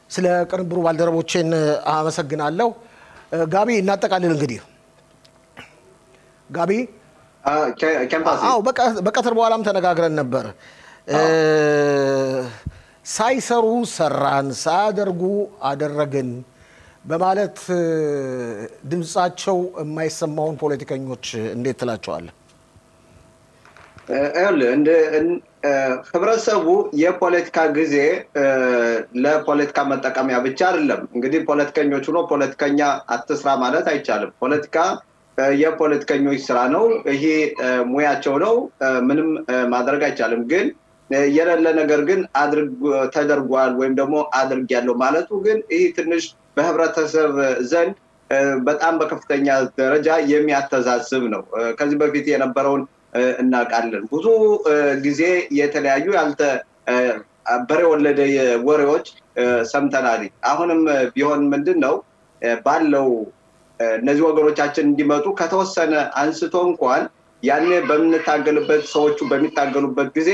ስለ ቅንብሩ ባልደረቦቼን አመሰግናለሁ። ጋቢ እናጠቃልል እንግዲህ ጋቢ ኬምፓሲ አዎ በቀትር በኋላም ተነጋግረን ነበር። ሳይሰሩ ሰራን፣ ሳያደርጉ አደረግን በማለት ድምፃቸው የማይሰማውን ፖለቲከኞች እንዴት ትላቸዋለህ? ህብረተሰቡ የፖለቲካ ጊዜ ለፖለቲካ መጠቀሚያ ብቻ አይደለም። እንግዲህ ፖለቲከኞች ሆኖ ፖለቲከኛ አትስራ ማለት አይቻልም። ፖለቲካ የፖለቲከኞች ስራ ነው። ይሄ ሙያቸው ነው። ምንም ማድረግ አይቻልም። ግን የሌለ ነገር ግን ተደርጓል ወይም ደግሞ አድርግ ያለው ማለቱ ግን ይህ ትንሽ በህብረተሰብ ዘንድ በጣም በከፍተኛ ደረጃ የሚያተዛዝብ ነው። ከዚህ በፊት የነበረውን እናውቃለን። ብዙ ጊዜ የተለያዩ ያልተ በሬ ወለደ ወሬዎች ሰምተናል። አሁንም ቢሆን ምንድን ነው ባለው እነዚህ ወገኖቻችን እንዲመጡ ከተወሰነ አንስቶ እንኳን ያኔ በምንታገልበት ሰዎቹ በሚታገሉበት ጊዜ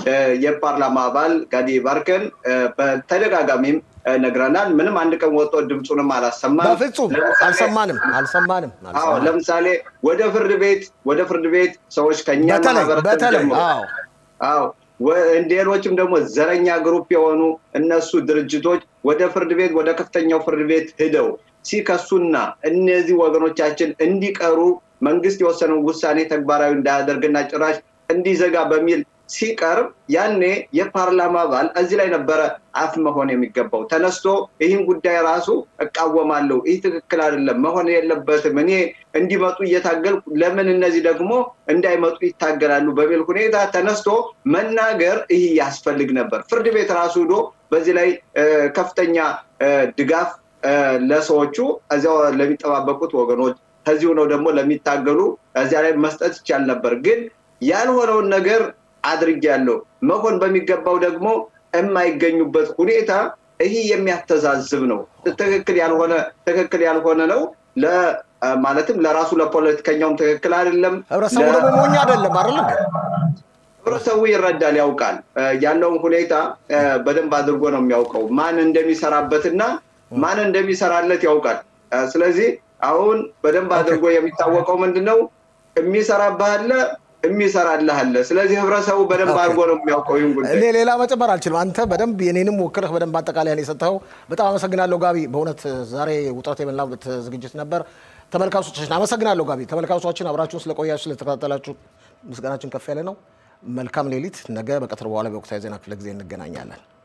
የፓርላማ አባል ጋዲ ባርከን በተደጋጋሚም ነግረናል። ምንም አንድ ቀን ወጥቶ ድምፁንም አላሰማም። በፍጹም አልሰማንም አልሰማንም። አዎ ለምሳሌ ወደ ፍርድ ቤት ወደ ፍርድ ቤት ሰዎች ከኛ በተለይ በተለይ አዎ አዎ ሌሎችም ደግሞ ዘረኛ ግሩፕ የሆኑ እነሱ ድርጅቶች ወደ ፍርድ ቤት ወደ ከፍተኛው ፍርድ ቤት ሂደው ሲከሱና እነዚህ ወገኖቻችን እንዲቀሩ መንግስት የወሰነውን ውሳኔ ተግባራዊ እንዳያደርግና ጭራሽ እንዲዘጋ በሚል ሲቀርብ ያኔ የፓርላማ አባል እዚህ ላይ ነበረ አፍ መሆን የሚገባው ተነስቶ ይህን ጉዳይ ራሱ እቃወማለሁ፣ ይህ ትክክል አይደለም፣ መሆን የለበትም፣ እኔ እንዲመጡ እየታገልኩ ለምን እነዚህ ደግሞ እንዳይመጡ ይታገላሉ በሚል ሁኔታ ተነስቶ መናገር ይህ ያስፈልግ ነበር። ፍርድ ቤት ራሱ ሂዶ በዚህ ላይ ከፍተኛ ድጋፍ ለሰዎቹ እዚያው ለሚጠባበቁት ወገኖች ከዚሁ ነው ደግሞ ለሚታገሉ እዚያ ላይ መስጠት ይቻል ነበር። ግን ያልሆነውን ነገር አድርጌያለሁ መሆን በሚገባው ደግሞ የማይገኙበት ሁኔታ ይህ የሚያተዛዝብ ነው። ትክክል ያልሆነ ትክክል ያልሆነ ነው። ማለትም ለራሱ ለፖለቲከኛውም ትክክል አይደለም። ህብረተሰቡ ደግሞ ሞኝ አይደለም አይደለም። ህብረተሰቡ ይረዳል፣ ያውቃል። ያለውን ሁኔታ በደንብ አድርጎ ነው የሚያውቀው። ማን እንደሚሰራበትና ማን እንደሚሰራለት ያውቃል። ስለዚህ አሁን በደንብ አድርጎ የሚታወቀው ምንድን ነው? የሚሰራብህ አለ የሚሰራልህ አለ። ስለዚህ ህብረተሰቡ በደንብ አድርጎ ነው የሚያውቀው ይህን ጉዳይ። እኔ ሌላ መጨመር አልችልም። አንተ በደንብ የኔንም ወክለህ በደንብ አጠቃላይ ነው የሰጠኸው። በጣም አመሰግናለሁ ጋቢ። በእውነት ዛሬ ውጥረት የሞላበት ዝግጅት ነበር። ተመልካቾቻችን አመሰግናለሁ ጋቢ። ተመልካቾቻችን አብራችሁን ስለቆያችሁ ስለተከታተላችሁ ምስጋናችን ከፍ ያለ ነው። መልካም ሌሊት። ነገ በቀትር በኋላ በወቅታዊ ዜና ክፍለ ጊዜ እንገናኛለን።